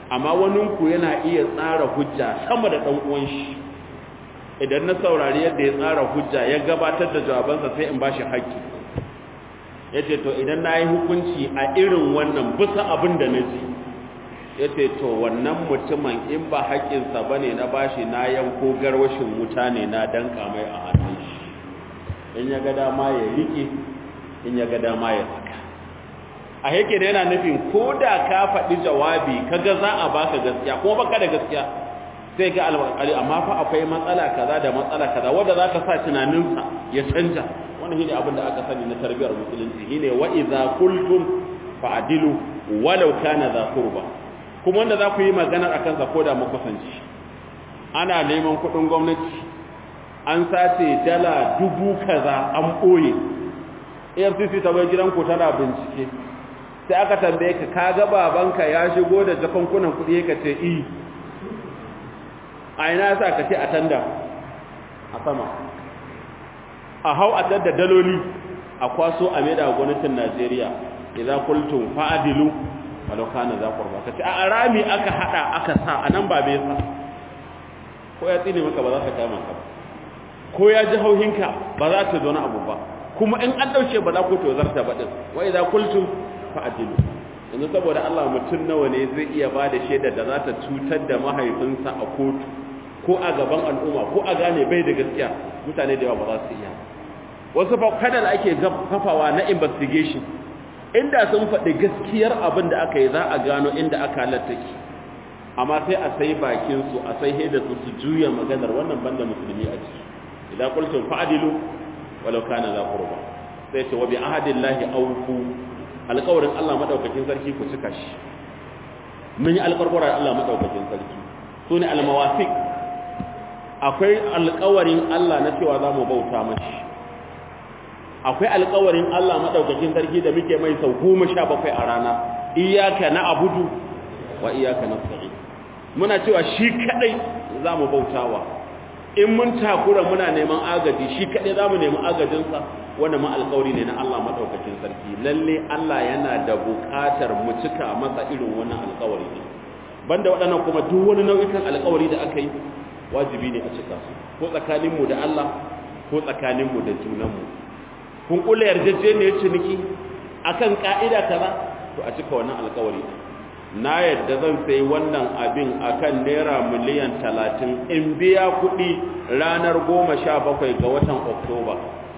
amma waninku yana iya tsara hujja sama da ɗan uwan shi idan na saurari yadda ya tsara hujja ya gabatar da jawabansa sai in ba shi haƙƙi ya ce to idan na yi hukunci a irin wannan bisa abin da na ji ya ce to wannan mutumin in ba haƙƙinsa ba ne na bashi na yanko garwashin wuta ne na danka mai a hannun shi in ya ga dama ya riƙe in ya ga dama ya saka a yake da yana nufin ko da ka faɗi jawabi kaga za a baka gaskiya kuma baka da gaskiya sai ga alƙali amma fa akwai matsala kaza da matsala kaza wanda za ka sa tunaninsa ya canja wannan shine abin da aka sani na tarbiyar musulunci shine wa idza qultum fa'dilu walau kana za qurba kuma wanda za ku yi magana akan sa ko da makusanci ana neman kuɗin gwamnati an sace dala dubu kaza an ɓoye AFCC ta bai gidan ku tana bincike sai aka tambaye ka kaga babanka ya shigo da jakankunan kuɗi ka ce i a ina sa ka ce a tanda a sama a hau a tanda daloli a kwaso a maida gwamnatin Najeriya idan kultum fa'adilu walau kana za qurba kace a rami aka hada aka sa anan ba bai sa ko ya tsine maka ba za ka kama ka ko ya ji hauhinka ba za ta zo na abu ba kuma in an dauke ba za ku to zarta ba din wa idan kultum fa'adilu yanzu saboda Allah mutum nawa ne zai iya ba da shaidar da za ta cutar da mahaifinsa a kotu ko a gaban al'umma ko a gane bai da gaskiya mutane da yawa ba za su iya wasu fa kadal ake kafawa na investigation inda sun faɗi gaskiyar abin da aka yi za a gano inda aka halatta ki amma sai a sai bakin su a sai haida su su juya maganar wannan banda musulmi a ciki idan qultum fa'dilu walau kana za qurba sai ce wa bi ahadillahi awfu alƙawarin Allah madaukakin sarki ku cika shi mun yi alƙawarin Allah madaukakin sarki sune almawasiq akwai alƙawarin Allah na cewa za mu bauta mashi akwai alƙawarin Allah maɗaukakin sarki da muke mai sau goma sha bakwai a rana iyaka na abudu wa iyaka na sa'i muna cewa shi kaɗai za mu bautawa in mun takura muna neman agaji shi kaɗai za mu nemi agajinsa wanda ma alƙawari ne na Allah maɗaukakin sarki lalle Allah yana da buƙatar mu cika masa irin wannan alƙawari ne banda waɗannan kuma duk wani nau'ikan alƙawari da aka yi wajibi ne a cika su ko tsakaninmu da Allah ko tsakaninmu da junanmu kun kula yarjejeniyar ciniki akan ka'ida kaza to a cika wannan alƙawari na yadda zan sai wannan abin akan naira miliyan talatin in biya kuɗi ranar goma sha bakwai ga watan oktoba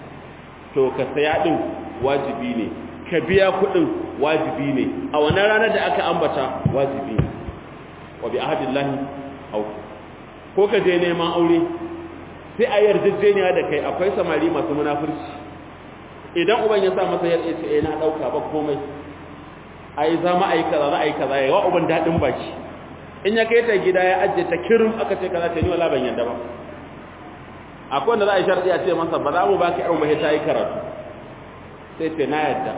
to ka saya ɗin wajibi ne ka biya kuɗin wajibi ne a wannan ranar da aka ambata wajibi ne wa bi ahadillahi auku ko ka je neman aure sai a yarjejeniya da kai akwai samari masu munafurci idan uban ya sa masa yarda ce eh na dauka ba komai ai za mu ai kaza za ai kaza yawa uban dadin baki in ya kai ta gida ya ajje ta kirim aka ce kaza ce ni wala ban yanda ba akwai wanda za a yi sharadi a ce masa ba za mu baki yar mai ta yi karatu sai ce na yadda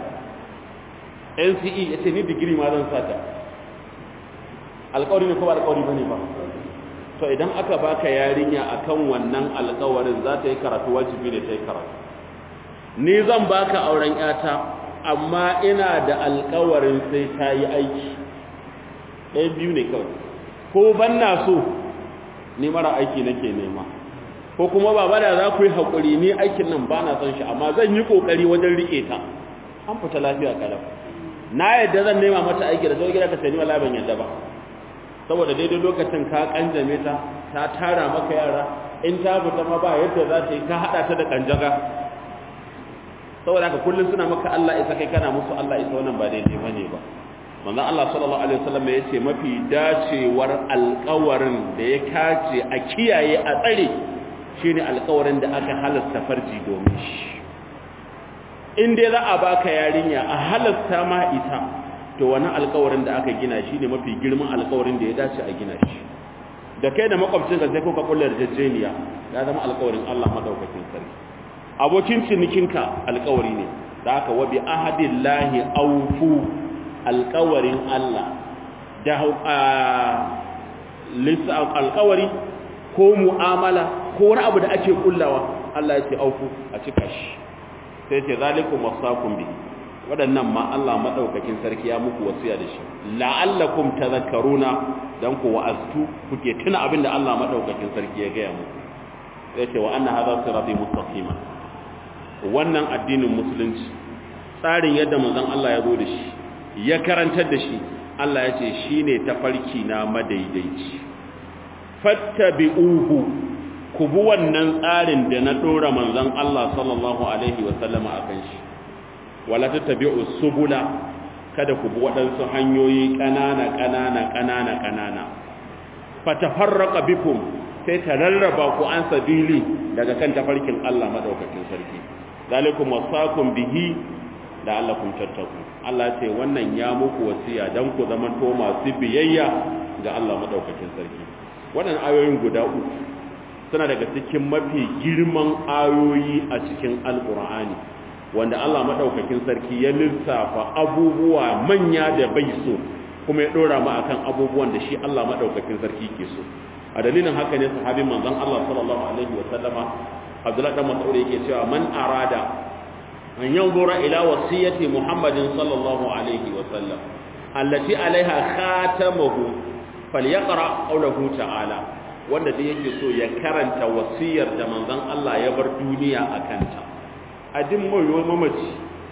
NCE ya ce ni digiri ma zan sata alƙawari ne ko ba alƙawari bane ba to idan aka baka yarinya akan wannan alƙawarin za ta yi karatu wajibi ne ta yi karatu ni zan baka auren yata amma ina da alƙawarin sai ta yi aiki ɗaya biyu ne kawai ko ban na so ni mara aiki nake nema ko kuma baba da za ku yi haƙuri ni aikin nan ba na son shi amma zan yi ƙoƙari wajen riƙe ta an fita lafiya kalau na yadda zan nema mata aiki da zo gida ka sani wala ban yadda ba saboda daidai lokacin ka kanjame ta ta tara maka yara in ta fita ma ba yadda za ta yi ka hada ta da kanjaga saboda haka kullum suna maka Allah isa kai kana musu Allah isa wannan ba daidai bane ba manzon Allah sallallahu alaihi wasallam ya ce mafi dacewar alƙawarin da ya kace a kiyaye a tsare shine alƙawarin da aka halasta farji domin shi in dai za a baka yarinya a halasta ma ita to wani alkawarin da aka gina shi ne mafi girman alkawarin da ya dace a gina shi da kai da makwabcinka sai kuka kullar jajjeniya ya zama alkawarin Allah madaukakin sarki abokin cinikinka alkawari ne da aka wabi ahadillahi awfu alkawarin Allah da lissa alkawari ko mu'amala ko wani abu da ake kullawa Allah ya ce awfu a cika shi sai ce zalikum wasaqum bi waɗannan ma Allah madaukakin sarki ya muku wasiya da shi la'allakum tadhakkaruna dan ku wa'aztu kuke tuna abin da Allah madaukakin sarki ya gaya muku yace wa anna hadha sirati mustaqima wannan addinin musulunci tsarin yadda manzon Allah ya zo da shi ya karantar da shi Allah ya ce shine tafarki na madaidaici fattabi'uhu ku bi wannan tsarin da na dora manzon Allah sallallahu alaihi wa sallama akan shi wala tattabi'u subula kada ku bi waɗansu hanyoyi ƙanana ƙanana ƙanana ƙanana fatafarraqa bikum sai ta rarraba ku an sabili daga kan tafarkin Allah madaukakin sarki zalikum wasakum bihi la'allakum tattaqun Allah ce wannan ya muku wasiya dan ku zaman to masu biyayya ga Allah madaukakin sarki wannan ayoyin guda uku suna daga cikin mafi girman ayoyi a cikin alqur'ani wanda Allah madaukakin sarki ya lissafa abubuwa manya da bai so kuma ya dora mu akan abubuwan da shi Allah madaukakin sarki ke so a dalilin haka ne sahabin manzon Allah sallallahu alaihi wa sallama Abdullah dan Mas'ud yake cewa man arada an yanzura ila wasiyati Muhammadin sallallahu alaihi wa sallam allati alaiha khatamuhu falyaqra qawluhu ta'ala wanda da yake so ya karanta wasiyar da manzon Allah ya bar duniya akanta a din mai mamaci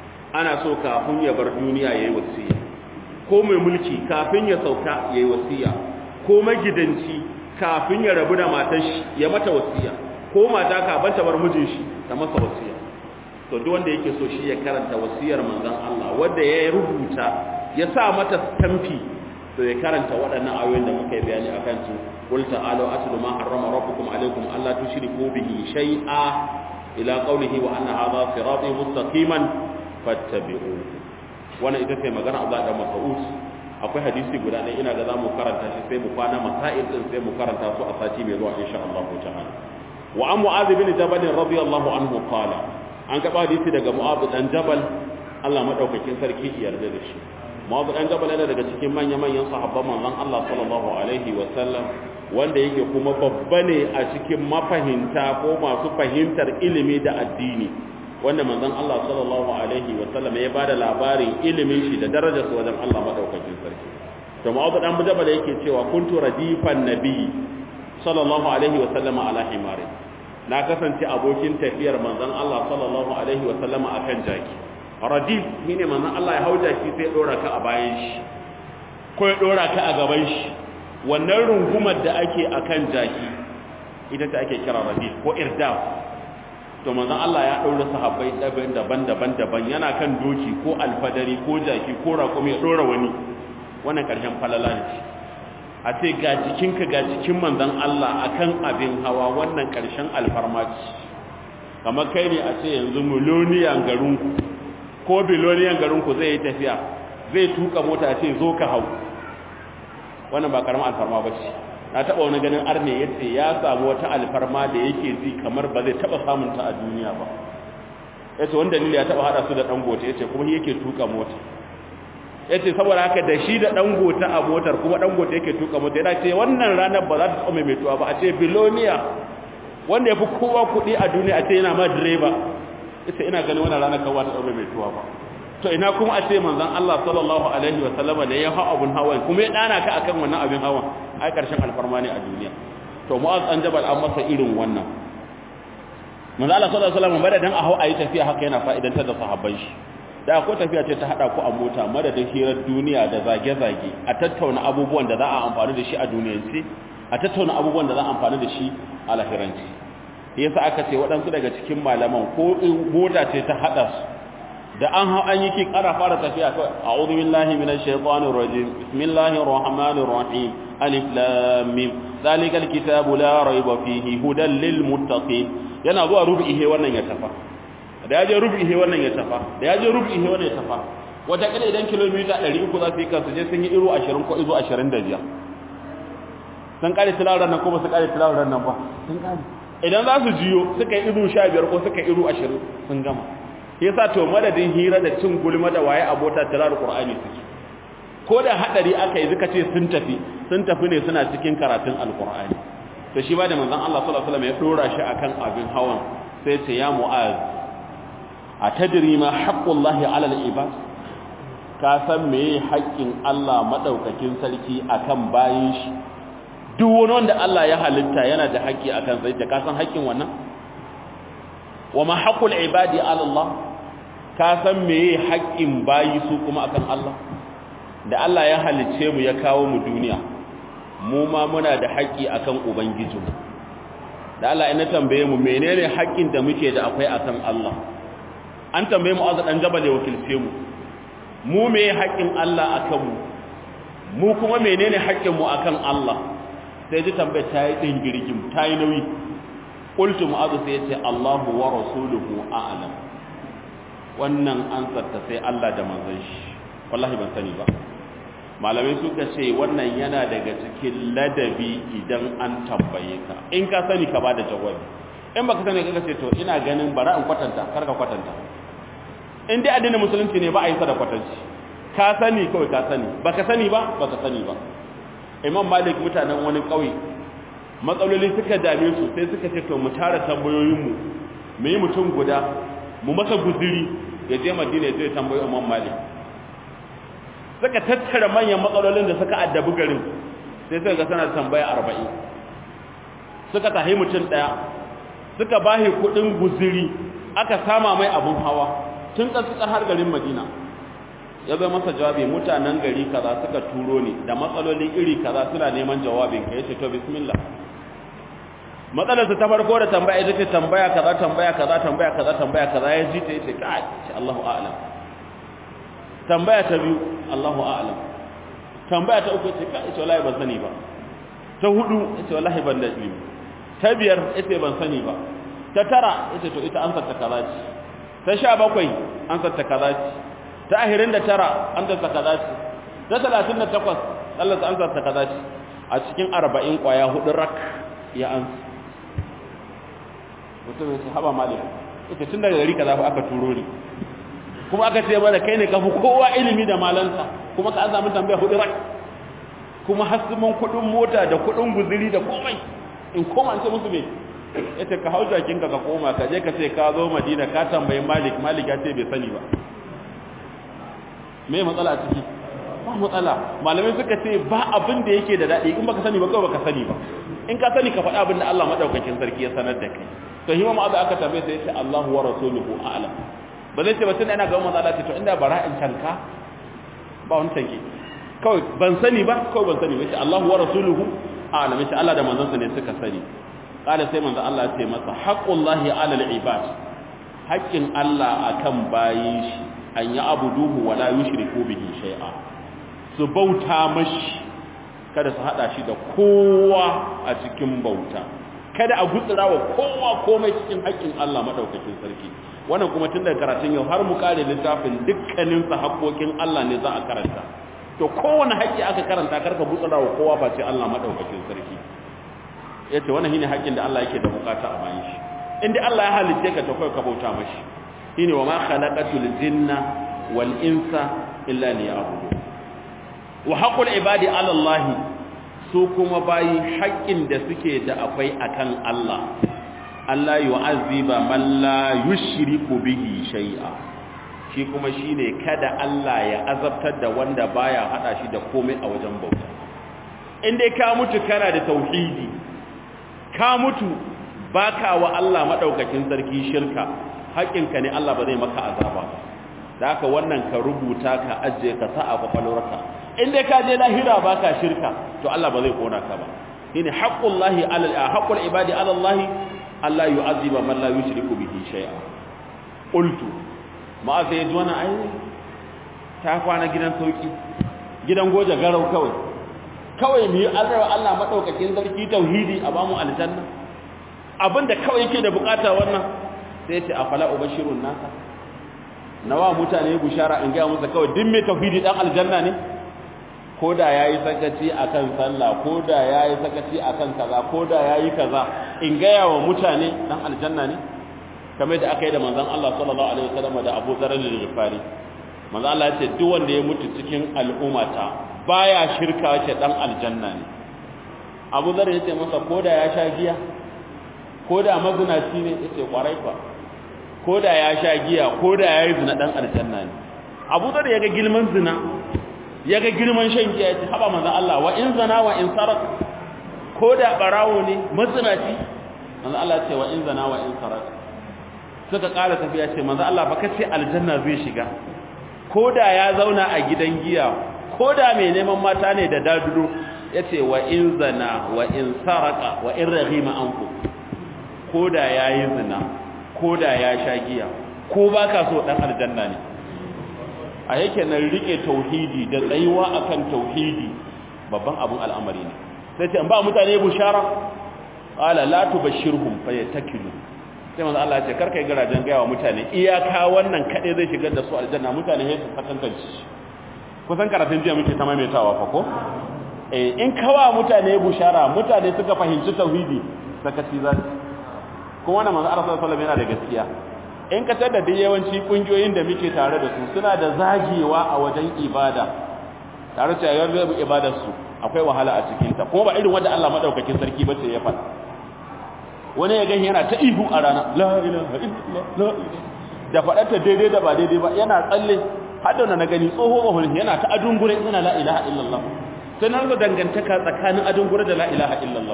ana so kafin ya bar duniya yayi wasiya ko mai mulki kafin ya sauka yayi wasiya ko magidanci kafin ya rabu da matar shi ya mata wasiya ko mata kafin ta bar mijin shi ta masa wasiya to duk wanda yake so shi ya karanta wasiyar manzon Allah wanda ya rubuta ya sa mata stampi to ya karanta waɗannan ayoyin da muka yi bayani akan su qul ta'alu atlu ma harrama rabbukum alaykum alla tushriku bihi shay'a ila qawlihi wa anna hadha sirati mustaqiman fattabi'u wannan ita ce magana Allah da Mas'ud akwai hadisi guda ɗaya ina ga zamu karanta shi sai mu kwana masail din sai mu karanta su a sati mai zuwa insha Allah ta'ala wa an mu'adh bin jabal radiyallahu anhu qala an ga hadisi daga mu'adh dan jabal Allah madaukakin sarki ya yarda da shi mu'adh dan jabal yana daga cikin manyan manyan sahabban manzon Allah sallallahu alaihi wa sallam wanda yake kuma babba ne a cikin mafahimta ko masu fahimtar ilimi da addini wanda manzon Allah sallallahu alaihi wa sallam ya bada labarin ilimin shi da darajar sa wajen Allah madaukakin sarki to Mu'adh dan Jabal yake cewa kuntu radifan nabi sallallahu alaihi wa sallam ala himari na kasance abokin tafiyar manzon Allah sallallahu alaihi wa sallam akan jaki radif shine manzon Allah ya hau jaki sai dora ka a bayan shi ko ya dora ka a gaban shi wannan rungumar da ake akan jaki ita ta ake kira radif ko irdaf to manzon Allah ya daura sahabbai daban-daban daban yana kan doki ko alfadari ko jaki ko raƙumi ya dora wani wannan karshen falala ne a ce ga jikinka ga jikin manzon Allah akan abin hawa wannan karshen alfarmaci kamar kai ne a ce yanzu miloniyan garinku ko biloniyan garinku zai yi tafiya zai tuka mota ce zo ka hau wannan ba karamin alfarma ba ce na taɓa wani ganin arne ya ce ya samu wata alfarma da yake ji kamar ba zai taɓa samun ta a duniya ba ya ce wanda dalili ya taɓa haɗa su da ɗangote ya ce kuma yake tuka mota ya ce saboda haka da shi da ɗangote a motar kuma ɗangote yake tuka mota yana ce wannan ranar ba za ta taɓa mai tuwa ba a ce biloniya wanda ya fi kowa kuɗi a duniya a ce yana ma direba ya ce ina ganin wannan ranar kawai ta taɓa mai tuwa ba to ina kuma a ce manzon Allah sallallahu alaihi wa sallama da ya hau abun hawan kuma ya dana ka akan wannan abin hawan ai karshen alfarma ne a duniya to mu'az an jabal an masa irin wannan manzon Allah sallallahu alaihi wa sallam madadin a hau ayi tafiya haka yana fa'idantar da sahabban shi da ko tafiya ce ta hada ku a mota madadin hirar duniya da zage-zage a tattauna abubuwan da za a amfani da shi a duniyance a tattauna abubuwan da za a amfani da shi a lahiranci yasa aka ce waɗansu daga cikin malaman ko mota ce ta hada su da an hau an yi ki ƙara fara tafiya kawai a'udhu billahi minash shaitanir rajim bismillahir rahmanir rahim alif lam mim zalikal kitabu la rayba fihi hudan lil muttaqin yana zuwa rubihi wannan ya tafa da yaje rubihi wannan ya tafa da yaje rubihi wannan ya tafa wata kila idan kilomita 300 za su yi kansu je sun yi iru 20 ko izo 25 sun kare tilawar nan ko ba su kare tilawar nan ba sun kare idan za su jiyo suka yi iru 15 ko suka yi iru 20 sun gama yasa to madadin hira da cin gulma da waye abota tirar qur'ani suke ko da hadari aka yi zuka ce sun tafi sun tafi ne suna cikin karatun alqur'ani to shi ba da manzon Allah sallallahu alaihi wasallam ya dora shi akan abin hawan sai ce ya mu'az atadri ma haqqullahi 'ala al-ibad ka san meye haƙƙin Allah madaukakin sarki akan bayin shi duk wani wanda Allah ya halitta yana da haƙƙi akan sai ka san haƙƙin wannan wa ma haqqul ibadi 'ala Allah ka san meye haƙƙin bayi su kuma akan Allah da Allah ya halicce mu ya kawo mu duniya mu ma muna da haƙƙi akan ubangijinmu da Allah ina tambaye mu menene haƙƙin da muke da akwai akan Allah an tambaye mu azan jabal ya wakilce mu mu me haƙƙin Allah akan mu mu kuma menene haƙƙin mu akan Allah sai ji tambaye ta yi din girgim ta yi nauyi qultu mu'adh sai yace Allahu wa rasuluhu a'lam wannan ansar ta sai Allah da manzon shi wallahi ban sani ba malamai suka ce wannan yana daga cikin ladabi idan an tambaye ka in ka sani ka bada jawabi in baka sani ka ce to ina ganin bara in kwatanta kar ka kwatanta in dai addinin musulunci ne ba a yi sa da kwatanci ka sani kawai ka sani baka sani ba baka sani ba imam malik mutanen wani kauye matsaloli suka dame su sai suka ce to mu tara tambayoyin mu mu yi mutum guda mu masa guziri ya je madina ya je tambayi imam malik suka tattara manyan matsalolin da suka addabi garin sai suka ga sana tambaya arba'in suka tahi mutum ɗaya suka bahi kuɗin guziri aka sama mai abun hawa tun ƙasƙar har garin madina ya zai masa jawabi mutanen gari kaza suka turo ni da matsaloli iri kaza suna neman jawabin ka yace to bismillah matsalarsa ta farko da tambaya ita ce tambaya kaza tambaya kaza tambaya kaza tambaya kaza ya ji ta yace kai Allahu a'lam tambaya ta biyu Allahu a'lam tambaya ta uku ce kai ita wallahi ban sani ba ta hudu ita wallahi ban da ilimi ta biyar ita ban sani ba ta tara ita to ita ansar ta kaza ce ta sha bakwai ansar ta kaza ce ta ahirin da tara ansar ta kaza ce ta talatin da takwas Allah ta ansar ta kaza ce a cikin arba'in kwaya hudu rak ya ansa mutum ya ce haba malik ita tun daga gari kaza fa aka turo ni kuma aka ce mana kai ne kafi kowa ilimi da malanta kuma ka an samu tambaya hudu rak kuma hasimin kudin mota da kudin guziri da komai in koma an ce musu me yace ka hau jakin ka ka koma ka je ka ce ka zo madina ka tambayi malik malik ya ce bai sani ba me matsala a ciki ba matsala malamai suka ce ba abin da yake da daɗi in baka sani ba kawai baka sani ba in ka sani ka faɗa abin da Allah madaukakin sarki ya sanar da kai to hima ma'azu aka tambaye sai ya ce Allahu wa rasuluhu a'lam ba zai ce ba tunda ina ga manzo Allah ce to inda bara in tanka ba wani tanki kawai ban sani ba kawai ban sani ba ce Allahu wa rasuluhu a'lam ce Allah da manzon sa ne suka sani kala sai manzo Allah ya ce masa haqqullahi 'ala al-ibad haqqin Allah akan bayin shi an ya abuduhu wa la yushriku bihi shay'a su bauta mashi kada su hada shi da kowa a cikin bauta kada a gutsura wa kowa komai cikin haƙƙin Allah madaukakin sarki wannan kuma tun daga karatun yau har mu kare littafin dukkanin sa haƙoƙin Allah ne za a karanta to kowane haƙƙi aka karanta karka gutsura wa kowa ba ce Allah madaukakin sarki yace wannan shine haƙƙin da Allah yake da bukata a bayan shi inda Allah ya halice ka to kai ka bauta mashi shine wa ma khalaqatul jinna wal insa illa liya'budun wa haqqul ibadi ala Allah su kuma bayi haƙƙin da suke da akwai akan Allah Allah yu'azziba man la yushriku bihi shay'a shi kuma shine kada Allah ya azabtar da wanda baya hada shi da komai a wajen bauta in dai ka mutu kana da tauhidi ka mutu baka wa Allah madaukakin sarki shirka haƙƙinka ne Allah ba zai maka azaba da haka wannan ka rubuta ka ajiye ka sa a kwakwalwarka in dai ka je lahira baka shirka to Allah ba zai kona ka ba shine haqqullahi ala haqqul ibadi ala Allah Allah yu'azziba man la yushriku bihi shay'a qultu ma sai ji wannan ai ta kwana gidan sauki gidan goje garau kawai kawai mu yi Allah Allah madaukakin sarki tauhidi a bamu aljanna abinda kawai yake da bukata wannan sai ya ce afala ubashirun nasa nawa mutane bushara in ga musu kawai din mai tauhidi dan aljanna ne ko da yayi sakaci akan sallah ko da yayi sakaci akan kaza ko da yayi kaza in ga yawa mutane dan aljanna ne kamar da aka yi da manzon Allah sallallahu alaihi wasallam da Abu Dharr al-Ghifari manzon Allah ya ce duk wanda ya mutu cikin al'ummata baya shirka ce dan aljanna ne Abu Dharr ya ce masa ko da ya sha giya ko da mazinaci ne ya ce kwarai fa ko da ya sha giya ko da ya yi zina dan aljanna ne abu da ya ga girman zina ya ga girman shan giya ya ce haba manzan Allah wa in zana wa in sarak ko da barawo ne mazinaci manzan Allah ce wa in zana wa in sarak suka ƙara tafiya ce manzan Allah ba kace aljanna zai shiga ko da ya zauna a gidan giya ko da mai neman mata ne da daduro ya ce wa in zana wa in saraka wa in rahima anku ko da ya yi zina ko da ya sha giya ko ba ka so ɗan aljanna ne a yake nan rike tauhidi da tsayuwa akan tauhidi babban abun al'amari ne sai ce an ba mutane bushara qala la tubashshirhum fayatakilu sai manzo Allah ya ce karkai garajen gaya wa mutane iyaka wannan kade zai shigar da su aljanna mutane sai su fatantanci kusan karatun jiya muke ta maimaitawa fa ko eh in kawa mutane bushara mutane suka fahimci tauhidi sakaci za su kuma wannan manzo Allah sallallahu alaihi wasallam yana da gaskiya in ka tada da yawanci kungiyoyin da muke tare da su suna da zagewa a wajen ibada tare da yawan ibadar su akwai wahala a cikin ta kuma ba irin wanda Allah madaukakin sarki bace ya faɗa wani ya gani yana ta ihu a rana la ilaha illallah la da faɗarta daidai da ba daidai ba yana tsalle hadda na gani tsoho ohun yana ta adungure yana la ilaha illallah sai na rasa dangantaka tsakanin adungure da la ilaha illallah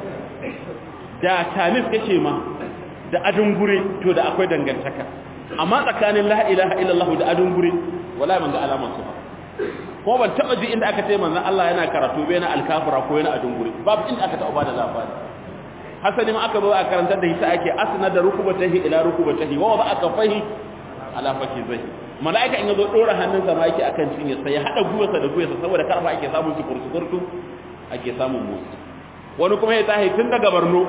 da tamis kake ma da adungure to da akwai dangantaka amma tsakanin la ilaha illallah da adungure wallahi ban ga alaman su ba ko ban taba ji inda aka ce manzon Allah yana karatu bai na alkafira ko yana adungure babu inda aka taba bada labari hasali ma aka zo a karantar da hita ake asna da rukubatahi ila rukubatahi wa ba aka fahi ala zai. mala'ika in yazo dora hannunsa ma yake akan cinye sai ya hada guyarsa da guyarsa saboda karfa ake samun su kurkurtu ake samun musu wani kuma ya tahi tun daga Borno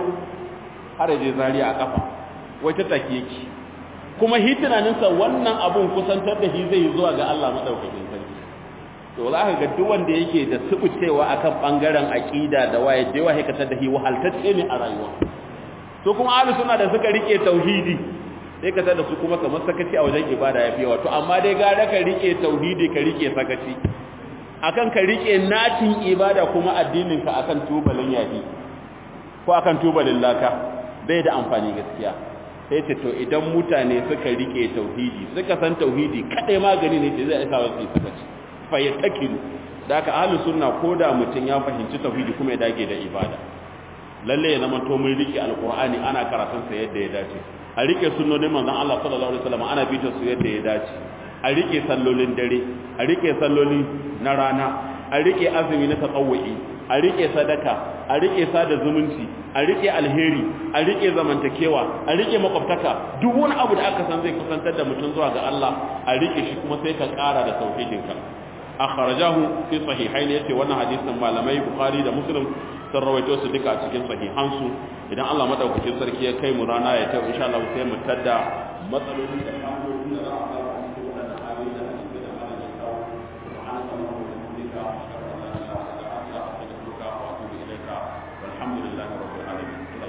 har je Zaria a kafa wai ta take yake kuma hi tunaninsa wannan abun kusantar da shi zai zuwa ga Allah madaukakin sarki to za ka ga duk wanda yake da subucewa akan bangaren aqida da waye da yawa hikatar da shi wahaltacce ne a rayuwa to kuma ahlus sunna da suka rike tauhidi sai ka tada su kuma kamar sakaci a wajen ibada yafi yawa to amma dai gara ka rike tauhidi ka rike sakaci akan ka rike natin ibada kuma addinin ka akan tubalin yafi ko akan tubalin laka bai da amfani gaskiya sai ce to idan mutane suka rike tauhidi suka san tauhidi kadai magani ne da zai sa wasu sakaci fa yatakilu da ka ahlus sunna koda mutun ya fahimci tauhidi kuma ya dage da ibada lalle ya zama to mun rike alqur'ani ana karatun sa yadda ya dace a rike sunnonin manzon Allah sallallahu alaihi wasallam ana bita su yadda ya dace a rike sallolin dare a rike salloli na rana a rike azumi na tatawwi a rike sadaka a rike sada zumunci a rike alheri a rike zamantakewa a rike makwabtaka duk wani abu da aka san zai kusantar da mutum zuwa ga Allah a rike shi kuma sai ka kara da tauhidinka akhrajahu fi sahihaini yace wannan hadisin malamai bukhari da muslim sun rawaito su duka a cikin sahihansu idan Allah madaukakin sarki ya kai mu rana ya ta insha Allah sai mu tadda matsalolin da kafofin da za a fara a cikin wannan ayoyi da hadisi da malam ya kawo subhanaka allahumma wa bihamdika ashhadu an la ilaha illa anta astaghfiruka wa atubu ilaika walhamdulillahi